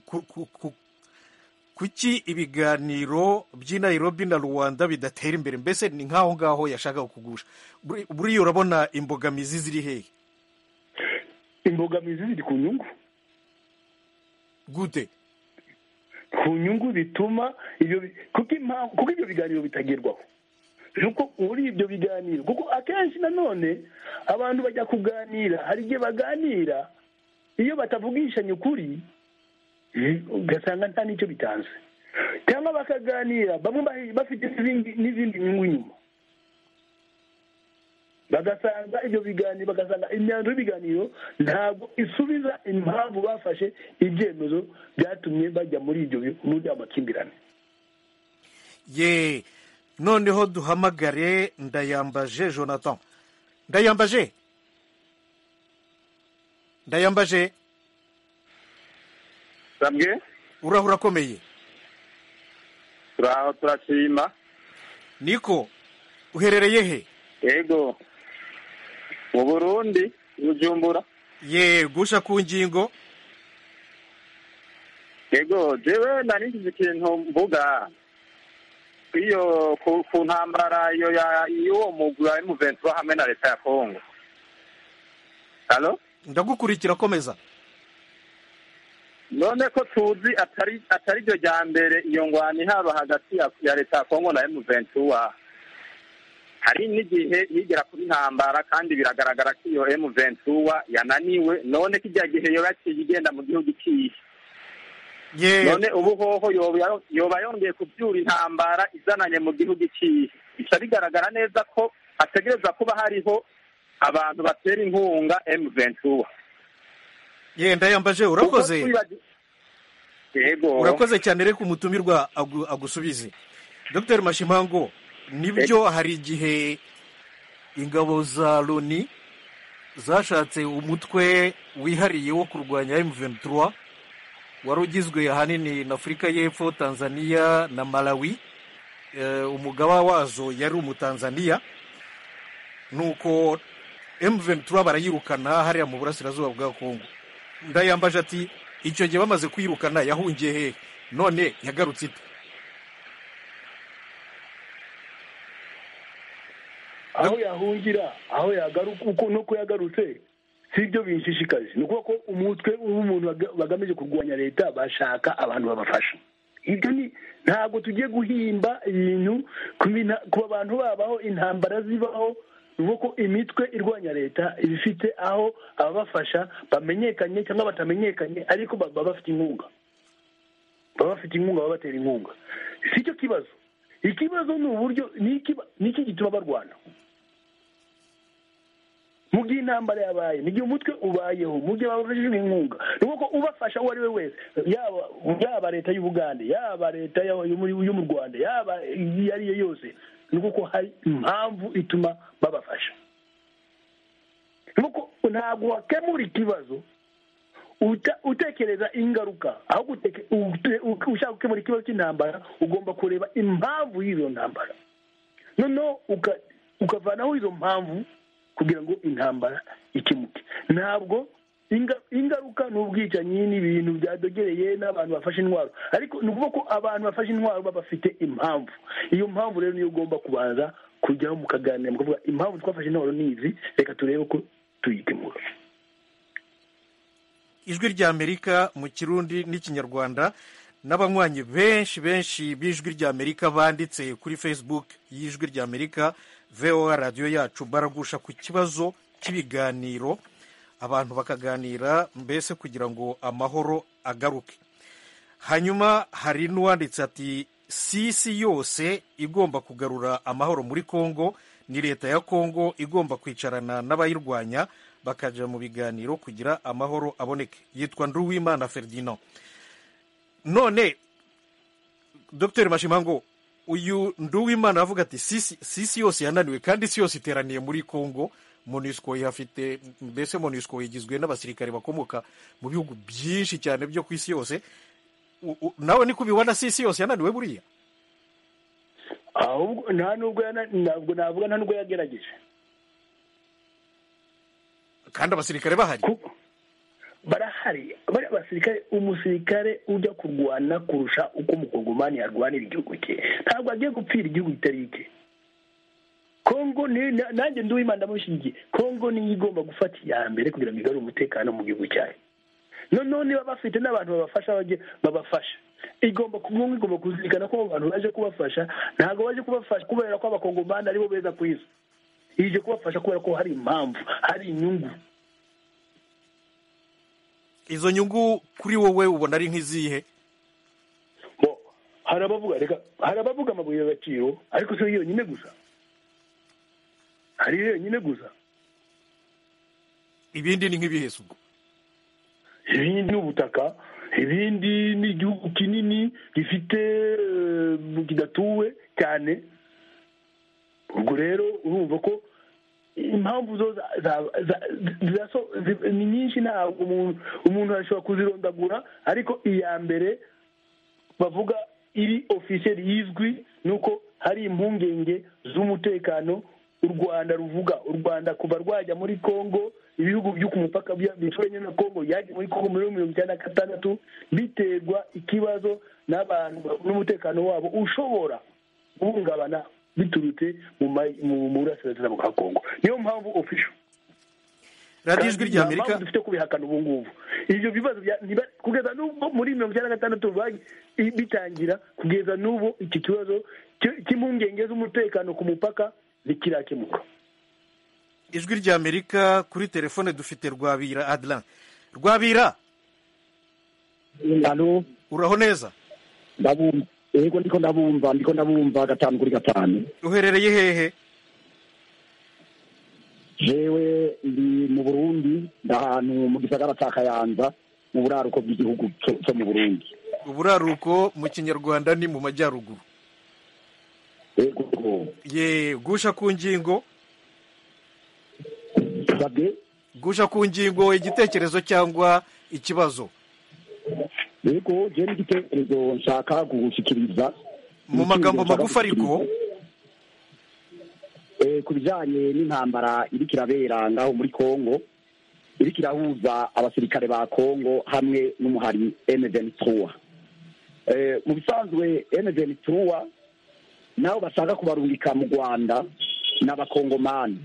ku- ku- ku- kuki ibiganiro by'i nairobi na rwanda bidatera imbere mbese ni nk'aho ngaho yashakaga kugusha Buri- buriya urabona imbogamizi ziri hehe imbogamizi ziri ku nyungu gute ku nyungu bituma ibyo bi- kuko impamvu kuko ibyo biganiro bitagerwaho nuko muri ibyo biganiro kuko akenshi nanone abantu bajya kuganira hari igihe baganira iyo batavugishanya ukuri eh, ugasanga nta n'icyo bitanze cyangwa bakaganira bamwe bahi- bafite n'izindi- n'izindi nyungu nyuma bagasanga ibyo biganiro bagasanga imyanzuro y'ibiganiro ntabwo isubiza impamvu bafashe ibyemezo byatumye bajya muri ibyo bi- muri ayo makimbirane ye noneho duhamagare ndayambaje jonathan ndayambaje ndayambaje bamwe urahura urakomeye turaho turashima niko uherereye he yego mu burundi bujumbura ye gusha ku ngingo yego jewe nari ngize ikintu mvuga iyo ku, ku ntambara iyo ya y'uwo mugwi wa M23 hamwe na leta ya Kongo Halo ndagukurikira komeza none ko tuzi atari atari ryo rya mbere iyo ngwani haba hagati ya, ya leta ya Kongo na M23 hari n'igihe yigera kuri ntambara kandi biragaragara ko iyo M23 yananiwe none kijya gihe yoba yaciye igenda mu gihugu ikihe ye none ubu hoho yoba yoba yongeye kubyura intambara izananye mu gihugu ikihe bica bigaragara neza ko hategereza kuba hariho abantu batera inkunga M23 ye ndayambaje Ubwo urakoze twibagiwe- yego urakoze cyane reka umutumirwa agu- agusubize dr mashimango nibyo hari igihe ingabo za loni zashatse umutwe wihariye wo kurwanya M23 wari ugizwe ahanini na Afurika y'Epfo Tanzania na Malawi e, umugaba wazo yari umutanzania nuko M23 barayirukana hariya mu burasirazuba bwa Kongo ndayambaje ati icyo gihe bamaze kuyirukana yahungiye hehe none yagarutse ite aho yahungira aho yagaruka uko nuko yagarutse si ibyo binshishikaje ni ukuvuga ko umutwe w'umuntu baga- bagamije kurwanya leta bashaka abantu babafasha ibyo ni ntabwo tugiye guhimba ibintu ku bina- ku bantu babaho intambara zibaho ni ukuvuga ko imitwe irwanya leta iba ifite aho ababafasha bamenyekanye cyangwa batamenyekanye ariko ba- baba bafite inkunga baba bafite inkunga baba batera inkunga si cyo kibazo ikibazo ni uburyo ni ikiba- ni iki gituma barwana mu gihe intambara yabaye mu gihe umutwe ubayeho mu gihe babajijwe inkunga ni uko ubafasha uwo ari we wese yaba yaba leta y'ubugande yaba leta ya- yo muri- yo mu rwanda yaba iyo ari yo yose ni uko hari impamvu ituma babafasha ni uko ntabwo wakemura ikibazo uta- utekereza ingaruka ahubwo uteke- ute- u- ushaka gukemura ikibazo cy'intambara ugomba kureba impamvu y'izo ntambara noneho uka- ukavanaho izo mpamvu kugira ngo intambara ikemuke ntabwo inga- ingaruka ni ubwicanyi ni ibintu byadogereye n'abantu bafashe intwaro ariko ni ukuvuga ko abantu bafashe intwaro baba bafite impamvu iyo mpamvu rero niyo ugomba kubanza kujyaho mukaganira mukavuga impamvu twafashe intwaro ni izi reka turebe ko tuyikemura ijwi rya amerika mu kirundi n'ikinyarwanda n'abanywanyi benshi benshi b'ijwi rya amerika banditse kuri facebook y'ijwi rya amerika voa radiyo yacu baragusha ku kibazo cy'ibiganiro abantu bakaganira mbese kugira ngo amahoro agaruke hanyuma hari n'uwanditse ati sisi yose igomba kugarura amahoro muri kongo ni leta ya kongo igomba kwicarana n'abayirwanya bakajya mu biganiro kugira amahoro aboneke yitwa nduwimana ferdinand none dr mashimango uyu nduwimana aravuga ati sisi yose yananiwe kandi isi yose iteraniye muri congo monisco ihafite mbese monisco igizwe n'abasirikare bakomoka mu bihugu byinshi cyane byo ku isi yose nawe niko ubibona sisi yose yananiwe buriya ahubwo nta nubwo yana- ntabwo navuga nta nubwo yagerageje kandi abasirikare bahari Ku- barahari bari abasirikare umusirikare ujya kurwana kurusha uko umukongomani yarwanira igihugu cye ntabwo agiye gupfira igihugu kitari icye kongo ni na- nanjye nduwimana ndamushyigikiye kongo niyo igomba gufata iya mbere kugira ngo igarure umutekano mu gihugu cyayo noneho niba bafite n'abantu babafasha bajye babafasha igomba kumwe igomba kuzirikana ko abo bantu baje kubafasha ntabwo baje kubafasha kubera ko abakongomani aribo beza ku isi ije kubafasha kubera ko hari impamvu hari inyungu izo nyungu kuri wowe ubona ari nk'izihe bo hari abavuga reka hari abavuga amabuye y'agaciro ariko si yo yonyine gusa hari iyo yonyine gusa ibindi ni nk'ibihezo ubwo ibindi ni ubutaka ibindi ni igihugu kinini gifite eh, kidatuwe cyane ubwo rero urumva ko impamvu zo za- za- za- ziraso- zi- ni nyinshi ntabwo umuntu umuntu ashobora kuzirondagura ariko iya mbere bavuga iri ofisiyeri yizwi ni uko hari impungenge z'umutekano u rwanda ruvuga u rwanda kuva rwajya muri congo ibihugu byo ku mupaka bya- bituranye na congo yaje muri congo muri mirongo icyenda na gatandatu biterwa ikibazo n'abantu n'umutekano wabo ushobora guhungabana biturutse mu ma- mu- mu burasirazuba bwa congo niyo mpamvu ofisho radiyo ijwi nta ry'amerika mpamvu dufite kubihakana ubu ngubu ibyo bibazo bya- ntiba- kugeza n'ubwo muri mirongo icyenda na gatandatu bagi- i- bitangira kugeza n'ubu iki kibazo cy- cy'impungenge z'umutekano ku mupaka ntikirakemuka ijwi ry'amerika kuri telefone dufite rwabira adiran rwabira hano uraho neza ndabumva yego ndiko ndabumva ndiko ndabumva gatanu kuri gatanu uherereye hehe jewe ndi mu burundi ndahantu mu gisagara ca kayanza mu buraruko bw'igihugu co- co mu burundi uburaruko mu kinyarwanda ni mu majyaruguru yego ye gusha ku ngingo sabwe gusha ku ngingo igitekerezo cyangwa ikibazo yego je n'igitekerezo nshaka gushikiriza mu magambo magufi ariko Eh, ku bijanye n'intambara iriko irabera ngaho muri Kongo iriko irahuza abasirikare ba Kongo hamwe n'umuhari M23 Eh, mu bisanzwe M23 nabo bashaka kubarungika mu Rwanda n'abakongomani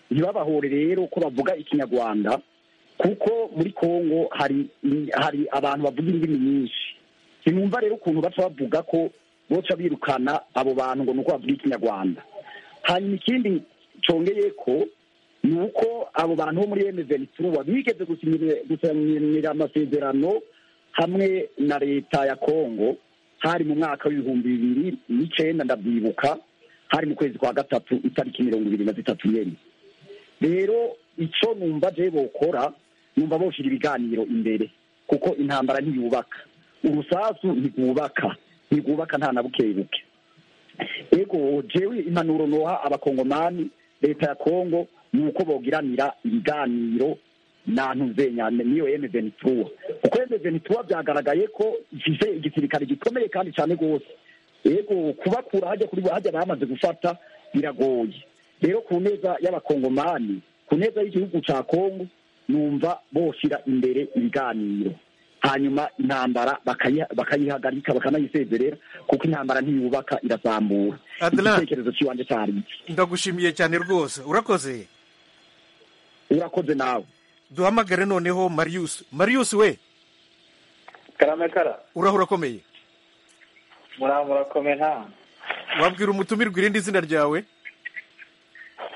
ntibabahore rero ko bavuga ikinyarwanda kuko muri Kongo hari hari abantu bavuga indimi nyinshi sinumva rero ukuntu baca bavuga ko boca birukana abo bantu ngo nuko bavuga ikinyarwanda hanyuma ikindi congeye ko ni uko abo bantu bo muri emezenitura bigeze gusinyira- gusinyira amasezerano hamwe na leta ya kongo hari mu mwaka w'ibihumbi bibiri n'icenda ndabyibuka hari mu kwezi kwa gatatu itariki mirongo ibiri na zitatu nyene rero icyo numva je bokora numva boshira ibiganiro imbere kuko intambara ntiyubaka urusasu ntirwubaka ntirwubaka nta na buke buke ego jewe impanuro noha abakongomani leta ya kongo ni uko bogiranira ibiganiro nantu nzenyane niyo emezenitura kuko emezenitura byagaragaye ko ifise igisirikare gikomeye kandi cyane rwose ego kubakura hajya kuri hajya bamaze gufata biragoye rero ku neza y'abakongomani ku neza y'igihugu cya kongo numva boshyira imbere ibiganiro hanyuma intambara bakayi- bakayihagarika bakanayisezerera kuko intambara ntiyubaka irazamura Adlan. igitekerezo cy'iwanjye cyari iki? ndagushimiye cyane rwose urakoze urakoze nawe duhamagare noneho marius marius we karamekara uraho urakomeye muramurakomeye nta wabwira umutumirwa irindi zina ryawe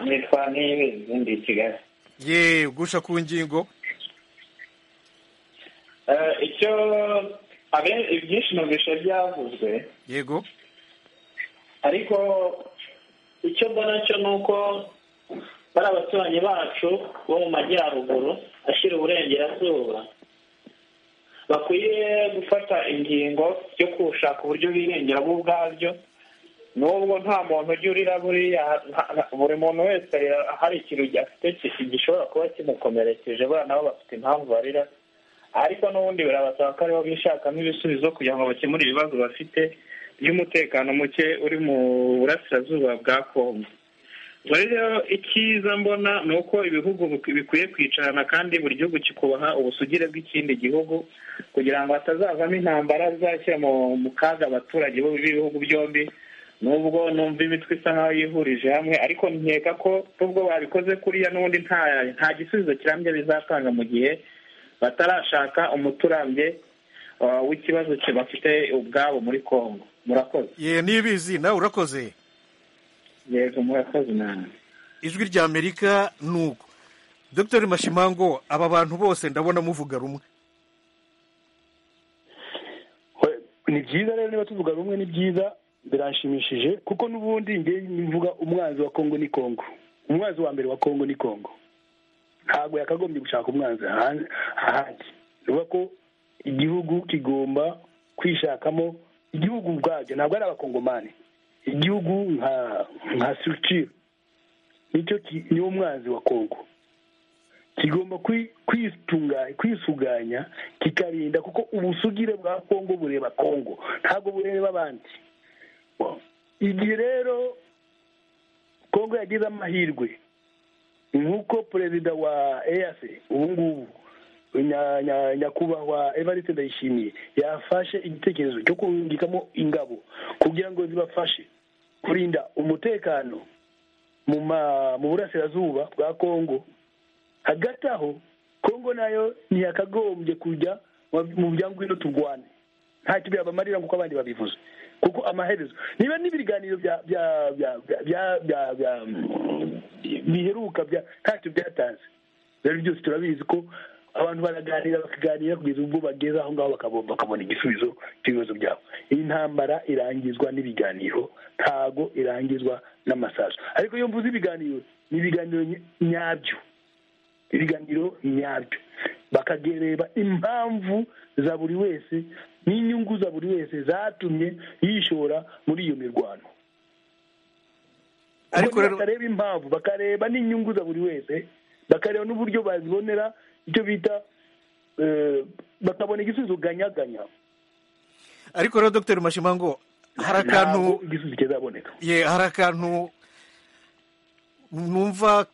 nitwa nibe zindi kigali ye gusha ku ngingo Eh, icyo abe- ibyinshi numvishe byavuzwe yego ariko icyo mbona cyo ni uko bari abaturanyi bacu bo mu majyaruguru ashyira uburengerazuba bakwiye gufata ingingo yo gushaka uburyo birengera bo ubwabyo n'ubwo nta muntu ujya urira buriya nta- nta- buri muntu wese hari ikintu afite ki- gishobora kuba kimukomerekeje buriya nabo bafite impamvu barira ariko n'ubundi birabasaba ko aribo bishakamo ibisubizo kugira ngo bakemure ibibazo bafite by'umutekano muke uri mu burasirazuba bwa kongo ubwo rero icyiza mbona ni uko ibihugu bik- bikwiye kwicarana kandi buri gihugu kikubaha ubusugire bw'ikindi gihugu kugira ngo hatazavamo intambara zizashyira mu- mu kaga abaturage bo- b'ibihugu byombi nubwo numva imitwe isa nkaho yihurije hamwe ariko nkeka ko nubwo babikoze kuriya n'ubundi nta nta gisubizo kirambye bizatanga mu gihe batarashaka umuti urambye uh, w'ikibazo cye bafite ubwabo muri congo murakoze ye nibizi nawe urakoze yego murakoze nawe ijwi rya amerika ni uko dr mashimango aba bantu bose ndabona muvuga rumwe ni byiza rero niba tuvuga rumwe ni byiza biranshimishije kuko n'ubundi njye mvuga umwanzi wa kongo ni kongo umwanzi wa mbere wa kongo ni kongo ntabwo yakagombye gushaka umwanzi ahan- ahandi ni ukuvuga ko igihugu kigomba kwishakamo igihugu ubwabyo ntabwo ari abakongomani igihugu nka nka structure nicyo ki- niwo mwanzi wa kongo kigomba kwi- kwitunga- kwisuganya kikarinda kuko ubusugire bwa kongo bureba kongo ntabwo bureba abandi igihe rero kongo yagize amahirwe nk'uko perezida wa eac ubu ngubu nya- nya- nyakubahwa evariste ndayishimiye yafashe igitekerezo cyo kungikamo ingabo kugira ngo zibafashe kurinda umutekano mu ma- mu burasirazuba bwa kongo hagati aho kongo nayo ntiyakagombye kujya mu- mu byangwino turwane ntacyo byabamarira nk'uko abandi babivuze kuko amaherezo niba n'ibiganiro bya- bya- bya- bya- bya- bya- bya- biheruka bya- ntacyo byatanze rero byose turabizi ko abantu baraganira bakaganira kugeza ubwo bageze aho ngaho bakabo- bakabona igisubizo cy'ibibazo byabo iyi ntambara irangizwa n'ibiganiro ntago irangizwa n'amasaso ariko iyo mvuze ibiganiro ni ibiganiro ny- nyabyo ibiganiro nyabyo bakagereba impamvu za buri wese n'inyungu za buri wese zatumye yishora muri iyo mirwano ariko bakareba impamvu bakareba n'inyungu za buri wese bakareba n'uburyo bazibonera icyo bita eh, bakabona igisubizo ganyaganya ariko rero dr mashimango hari akantu Ntabwo igisubizo kizaboneka ye hari akantu numva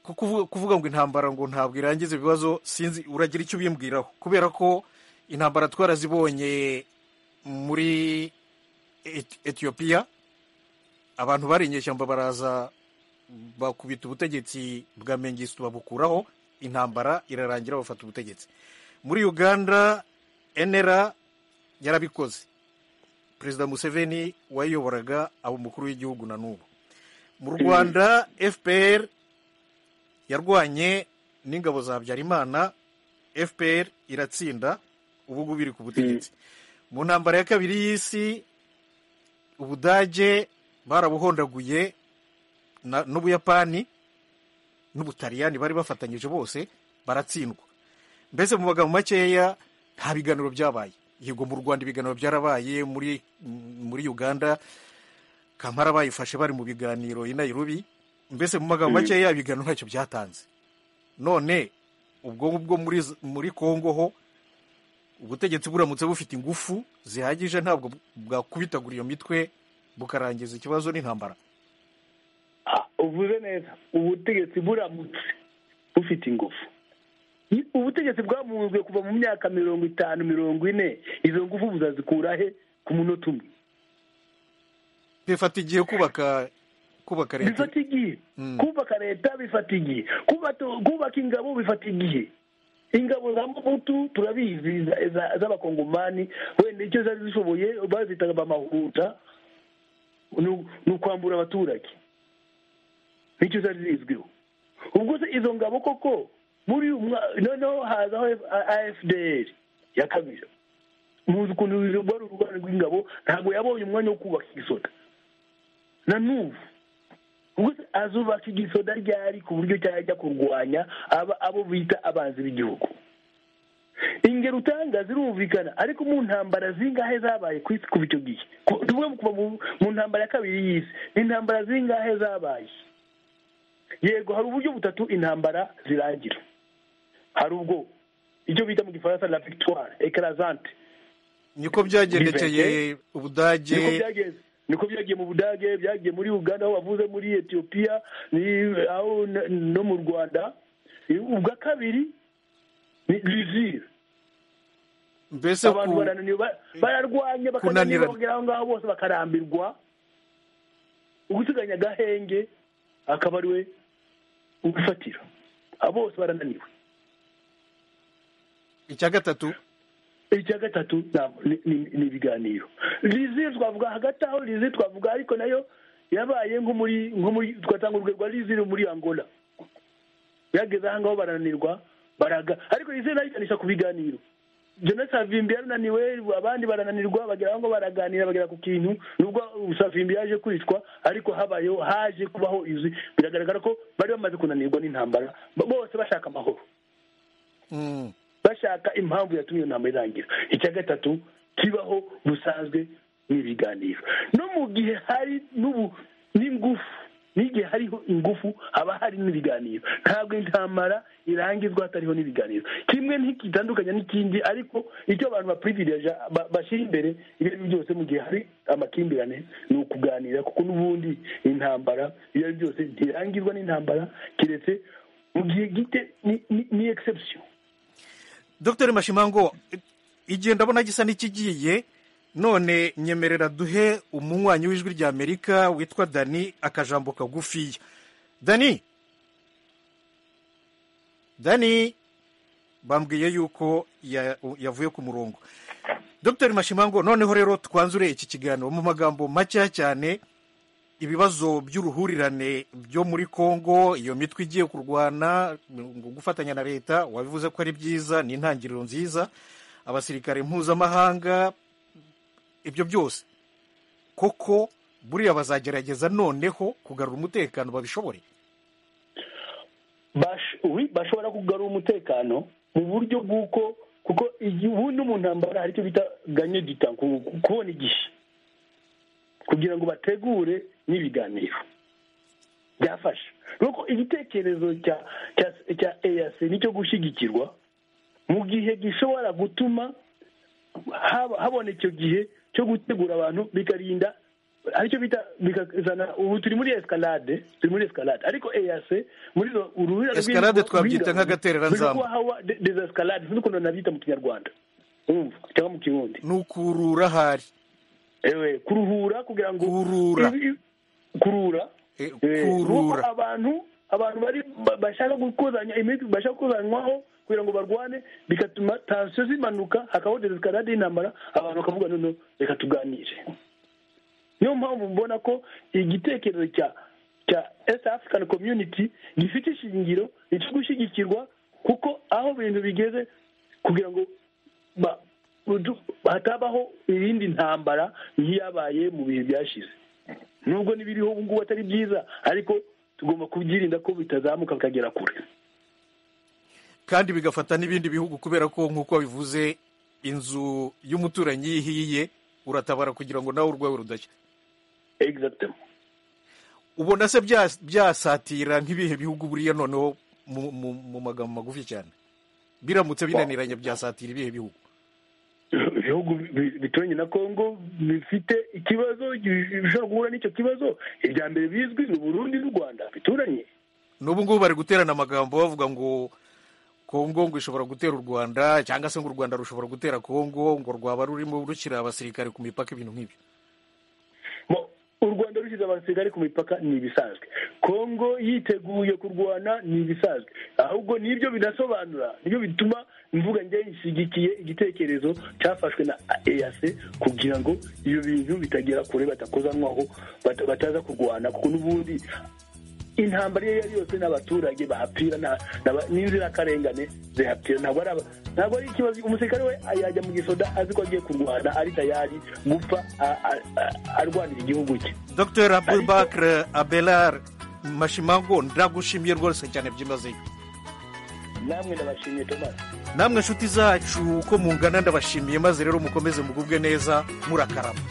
ko kuvu- kuvuga ngo intambara ngo ntabwo irangiza ibibazo sinzi uragira icyo ubimbwiraho kubera ko intambara twarazibonye muri Et- etiyopiya abantu bari inyeshyamba baraza bakubita ubutegetsi bwa mengistu babukuraho intambara irarangira bafata ubutegetsi muri uganda enera yarabikoze perezida museveni wayiyoboraga aba umukuru w'igihugu na n'ubu mu rwanda fpr yarwanye n'ingabo za habyarimana fpr iratsinda ubu ngubu iri ku butegetsi mu ntambara ya kabiri y'isi ubudage barabuhondaguye na- n'ubuyapani n'ubutaliyani bari bafatanyije bose baratsindwa mbese mu magambo makeya nta biganiro byabaye yego mu rwanda ibiganiro byarabaye muri muri uganda kampara bayifashe bari mu biganiro i nairobi mbese mu magambo Mm. makeya ibiganiro ntacyo byatanze none ubwo bwo muri muri kongo ho ubutegetsi buramutse bufite ingufu zihagije ntabwo bwakubitagura iyo mitwe bukarangiza ikibazo n'intambara uvuze neza ubutegetsi buramutse bufite ingufu Ni- ubutegetsi bwamunzwe kuva mu myaka mirongo itanu mirongo ine izo ngufu buzazikura he ku munota umwe bifata igihe kubaka kubaka leta bifata igihe kubaka leta bifata igihe kubata- kubaka ingabo bifata igihe ingabo za mubutu turabizi za- za- z'abakongomani wenda icyo zari zishoboye bazitaga bamahuta ni u- ni ukwambura abaturage nicyo zari zizwiho ubwo se izo ngabo koko muri uyu mwa noneho hazaho afdr ya kabiri muzi ukuntu rwari urwanda rw'ingabo ntabwo yabonye umwanya wo kubaka igisota na n'ubu ubwo azubaka igisoda ryari ku buryo cyajya kurwanya aba abo bita abanzi b'igihugu ingero utanga zirumvikana ariko mu ntambara zingahe zabaye ku isi kuva icyo gihe Ku- tuvuge kuva mu- mu ntambara ya kabiri y'isi ni intambara zingahe zabaye yego hari uburyo butatu intambara zirangira hari ubwo icyo bita mu gifaransa la victoire ecrasante niko byagendekeye ubudage niko byagenze niko byagiye mu budage byagiye muri uganda aho bavuze muri etiyopiya ni- aho n- no mu rwanda ubwa kabiri ni rizire mbese abantu ku- barananiwe ba- bararwanya kunanirana. bakananirwa aho ngaho bose bakarambirwa ugusiganya agahenge akaba ari we ubifatira Abo bose barananiwe icya gatatu icya gatatu nta- ni- ni ni ibiganiro rizi twavuga hagati aho rizi twavuga ariko nayo yabaye nko muri nko muri twatanga urugero rwa rizi muri angola yageze aha ngaho barananirwa baraga ariko rizi nayo iganisha ku biganiro jona savimbi yarananiwe abandi barananirwa bagera aho ngaho baraganira bagera ku kintu nubwo savimbi yaje kwicwa ariko habayeho haje kubaho izi biragaragara ko bari bamaze kunanirwa n'intambara bo- bose bashaka amahoro Mm. bashaka impamvu yatumye iyo nama irangira icya gatatu kibaho busanzwe n'ibiganiro no mu gihe hari n'ubu n'ingufu n'igihe hariho ingufu haba hari n'ibiganiro ntabwo intambara irangizwa hatariho n'ibiganiro kimwe ntikitandukanye n'ikindi ariko icyo abantu bapurivileja ba- bashyira imbere ibyo ari byo byose mu gihe hari amakimbirane ni ukuganira kuko n'ubundi intambara ibyo ari byo byose ntirangizwa n'intambara keretse mu gihe gite ni- ni- ni exception dr mashimango igihe ndabona gisa n'ikigiye none nyemerera duhe umunywanyi w'ijwi rya amerika witwa dani akajambo kagufiya dani dani bambwiye yuko ya- yavuye ku murongo dr mashimango noneho rero twanzure iki kiganiro mu magambo makeya cyane ibibazo by'uruhurirane byo muri congo iyo mitwe igiye kurwana ngo gufatanya na leta wabivuze ko ari byiza ni intangiriro nziza abasirikare mpuzamahanga ibyo byose koko buriya bazagerageza noneho kugarura umutekano babishobore bash- oui, bashobora kugarura umutekano mu buryo bw'uko kuko igihe ubundi mu ntambara hari icyo bita ganye du temps, ku- ku- kubona igihe kugira ngo bategure n'ibiganiro byafasha nuko igitekerezo cya cya cya EAC nicyo gushyigikirwa mu gihe gishobora gutuma haba- habona icyo gihe cyo gutegura abantu bikarinda aricyo bita bikazana ubu turi muri escalade turi muri escalade ariko EAC muri zo uruhurirane Escalade twabyita nk'agatereranzamba. biri kuba hawa de- des escalades sinzi ukuntu nabyita mu kinyarwanda urumva cyangwa mu kirundi ni ukurura ahari ewe kuruhura kugira ngo kurura ibi- kurura Eh, Eh, kurura nuko abantu abantu bari ba- bashaka gukozanya imitwe bashaka gukozanywaho kugira ngo barwane bigatuma tansiyo zimanuka hakabaho deseskalade y'intambara abantu bakavuga noneho reka tuganire niyo mpamvu mbona ko igitekerezo cya cya East African Community gifite ishingiro icyo gushyigikirwa kuko aho ibintu bigeze kugira ngo ba- udu- hatabaho irindi ntambara nk'iyabaye mu bihe byashize nubwo n'ibiriho ubu ngubu atari byiza ariko tugomba kubyirinda ko bitazamuka bikagera kure kandi bigafata n'ibindi bihugu kubera ko nk'uko bivuze inzu y'umuturanyi iyo ihiye uratabara kugira ngo nawe urwawe rudashya exactement ubona se bya- byasatira nk'ibihe bihugu buriya noneho mu, mu, mu magambo magufi cyane biramutse binaniranye byasatira ibihe bihugu ibihugu bi- bituranye na kongo bifite ikibazo gi- bishobora guhura n'icyo kibazo irya mbere bizwi ni burundi n'u rwanda bituranye n'ubu ngubu bari guterana amagambo bavuga ngo kongo ngo ishobora gutera u rwanda cyangwa se ngo u rwanda rushobora gutera kongo ngo rwaba rurimo rushyira abasirikare ku mipaka ibintu nk'ibyo Mo- u rwanda rushyize abasirikare ku mipaka ni ibisanzwe kongo yiteguye kurwana ni ibisanzwe ahubwo nibyo binasobanura nibyo bituma imvuga njyewe ishyigikiye igitekerezo cyafashwe na eac kugira ngo ibyo bintu bitagera kure batakozanwaho bata- bataza kurwana kuko n'ubundi intambara iyo ari yose n'abaturage bahapfira nta- nta- n'inzirakarengane zihapfira ntabwo ari aba- ntabwo ari ikibazo umusirikare we yajya mu gisoda azi ko agiye kurwana ari tayari gupfa a- a- a- arwanira igihugu cye dr abubakar abelar mashimango ndagushimiye rwose cyane byimazeyo namwe ndabashimiye tomasi namwe nshuti zacu uko mungana ndabashimiye maze rero mukomeze mugubwe neza murakarama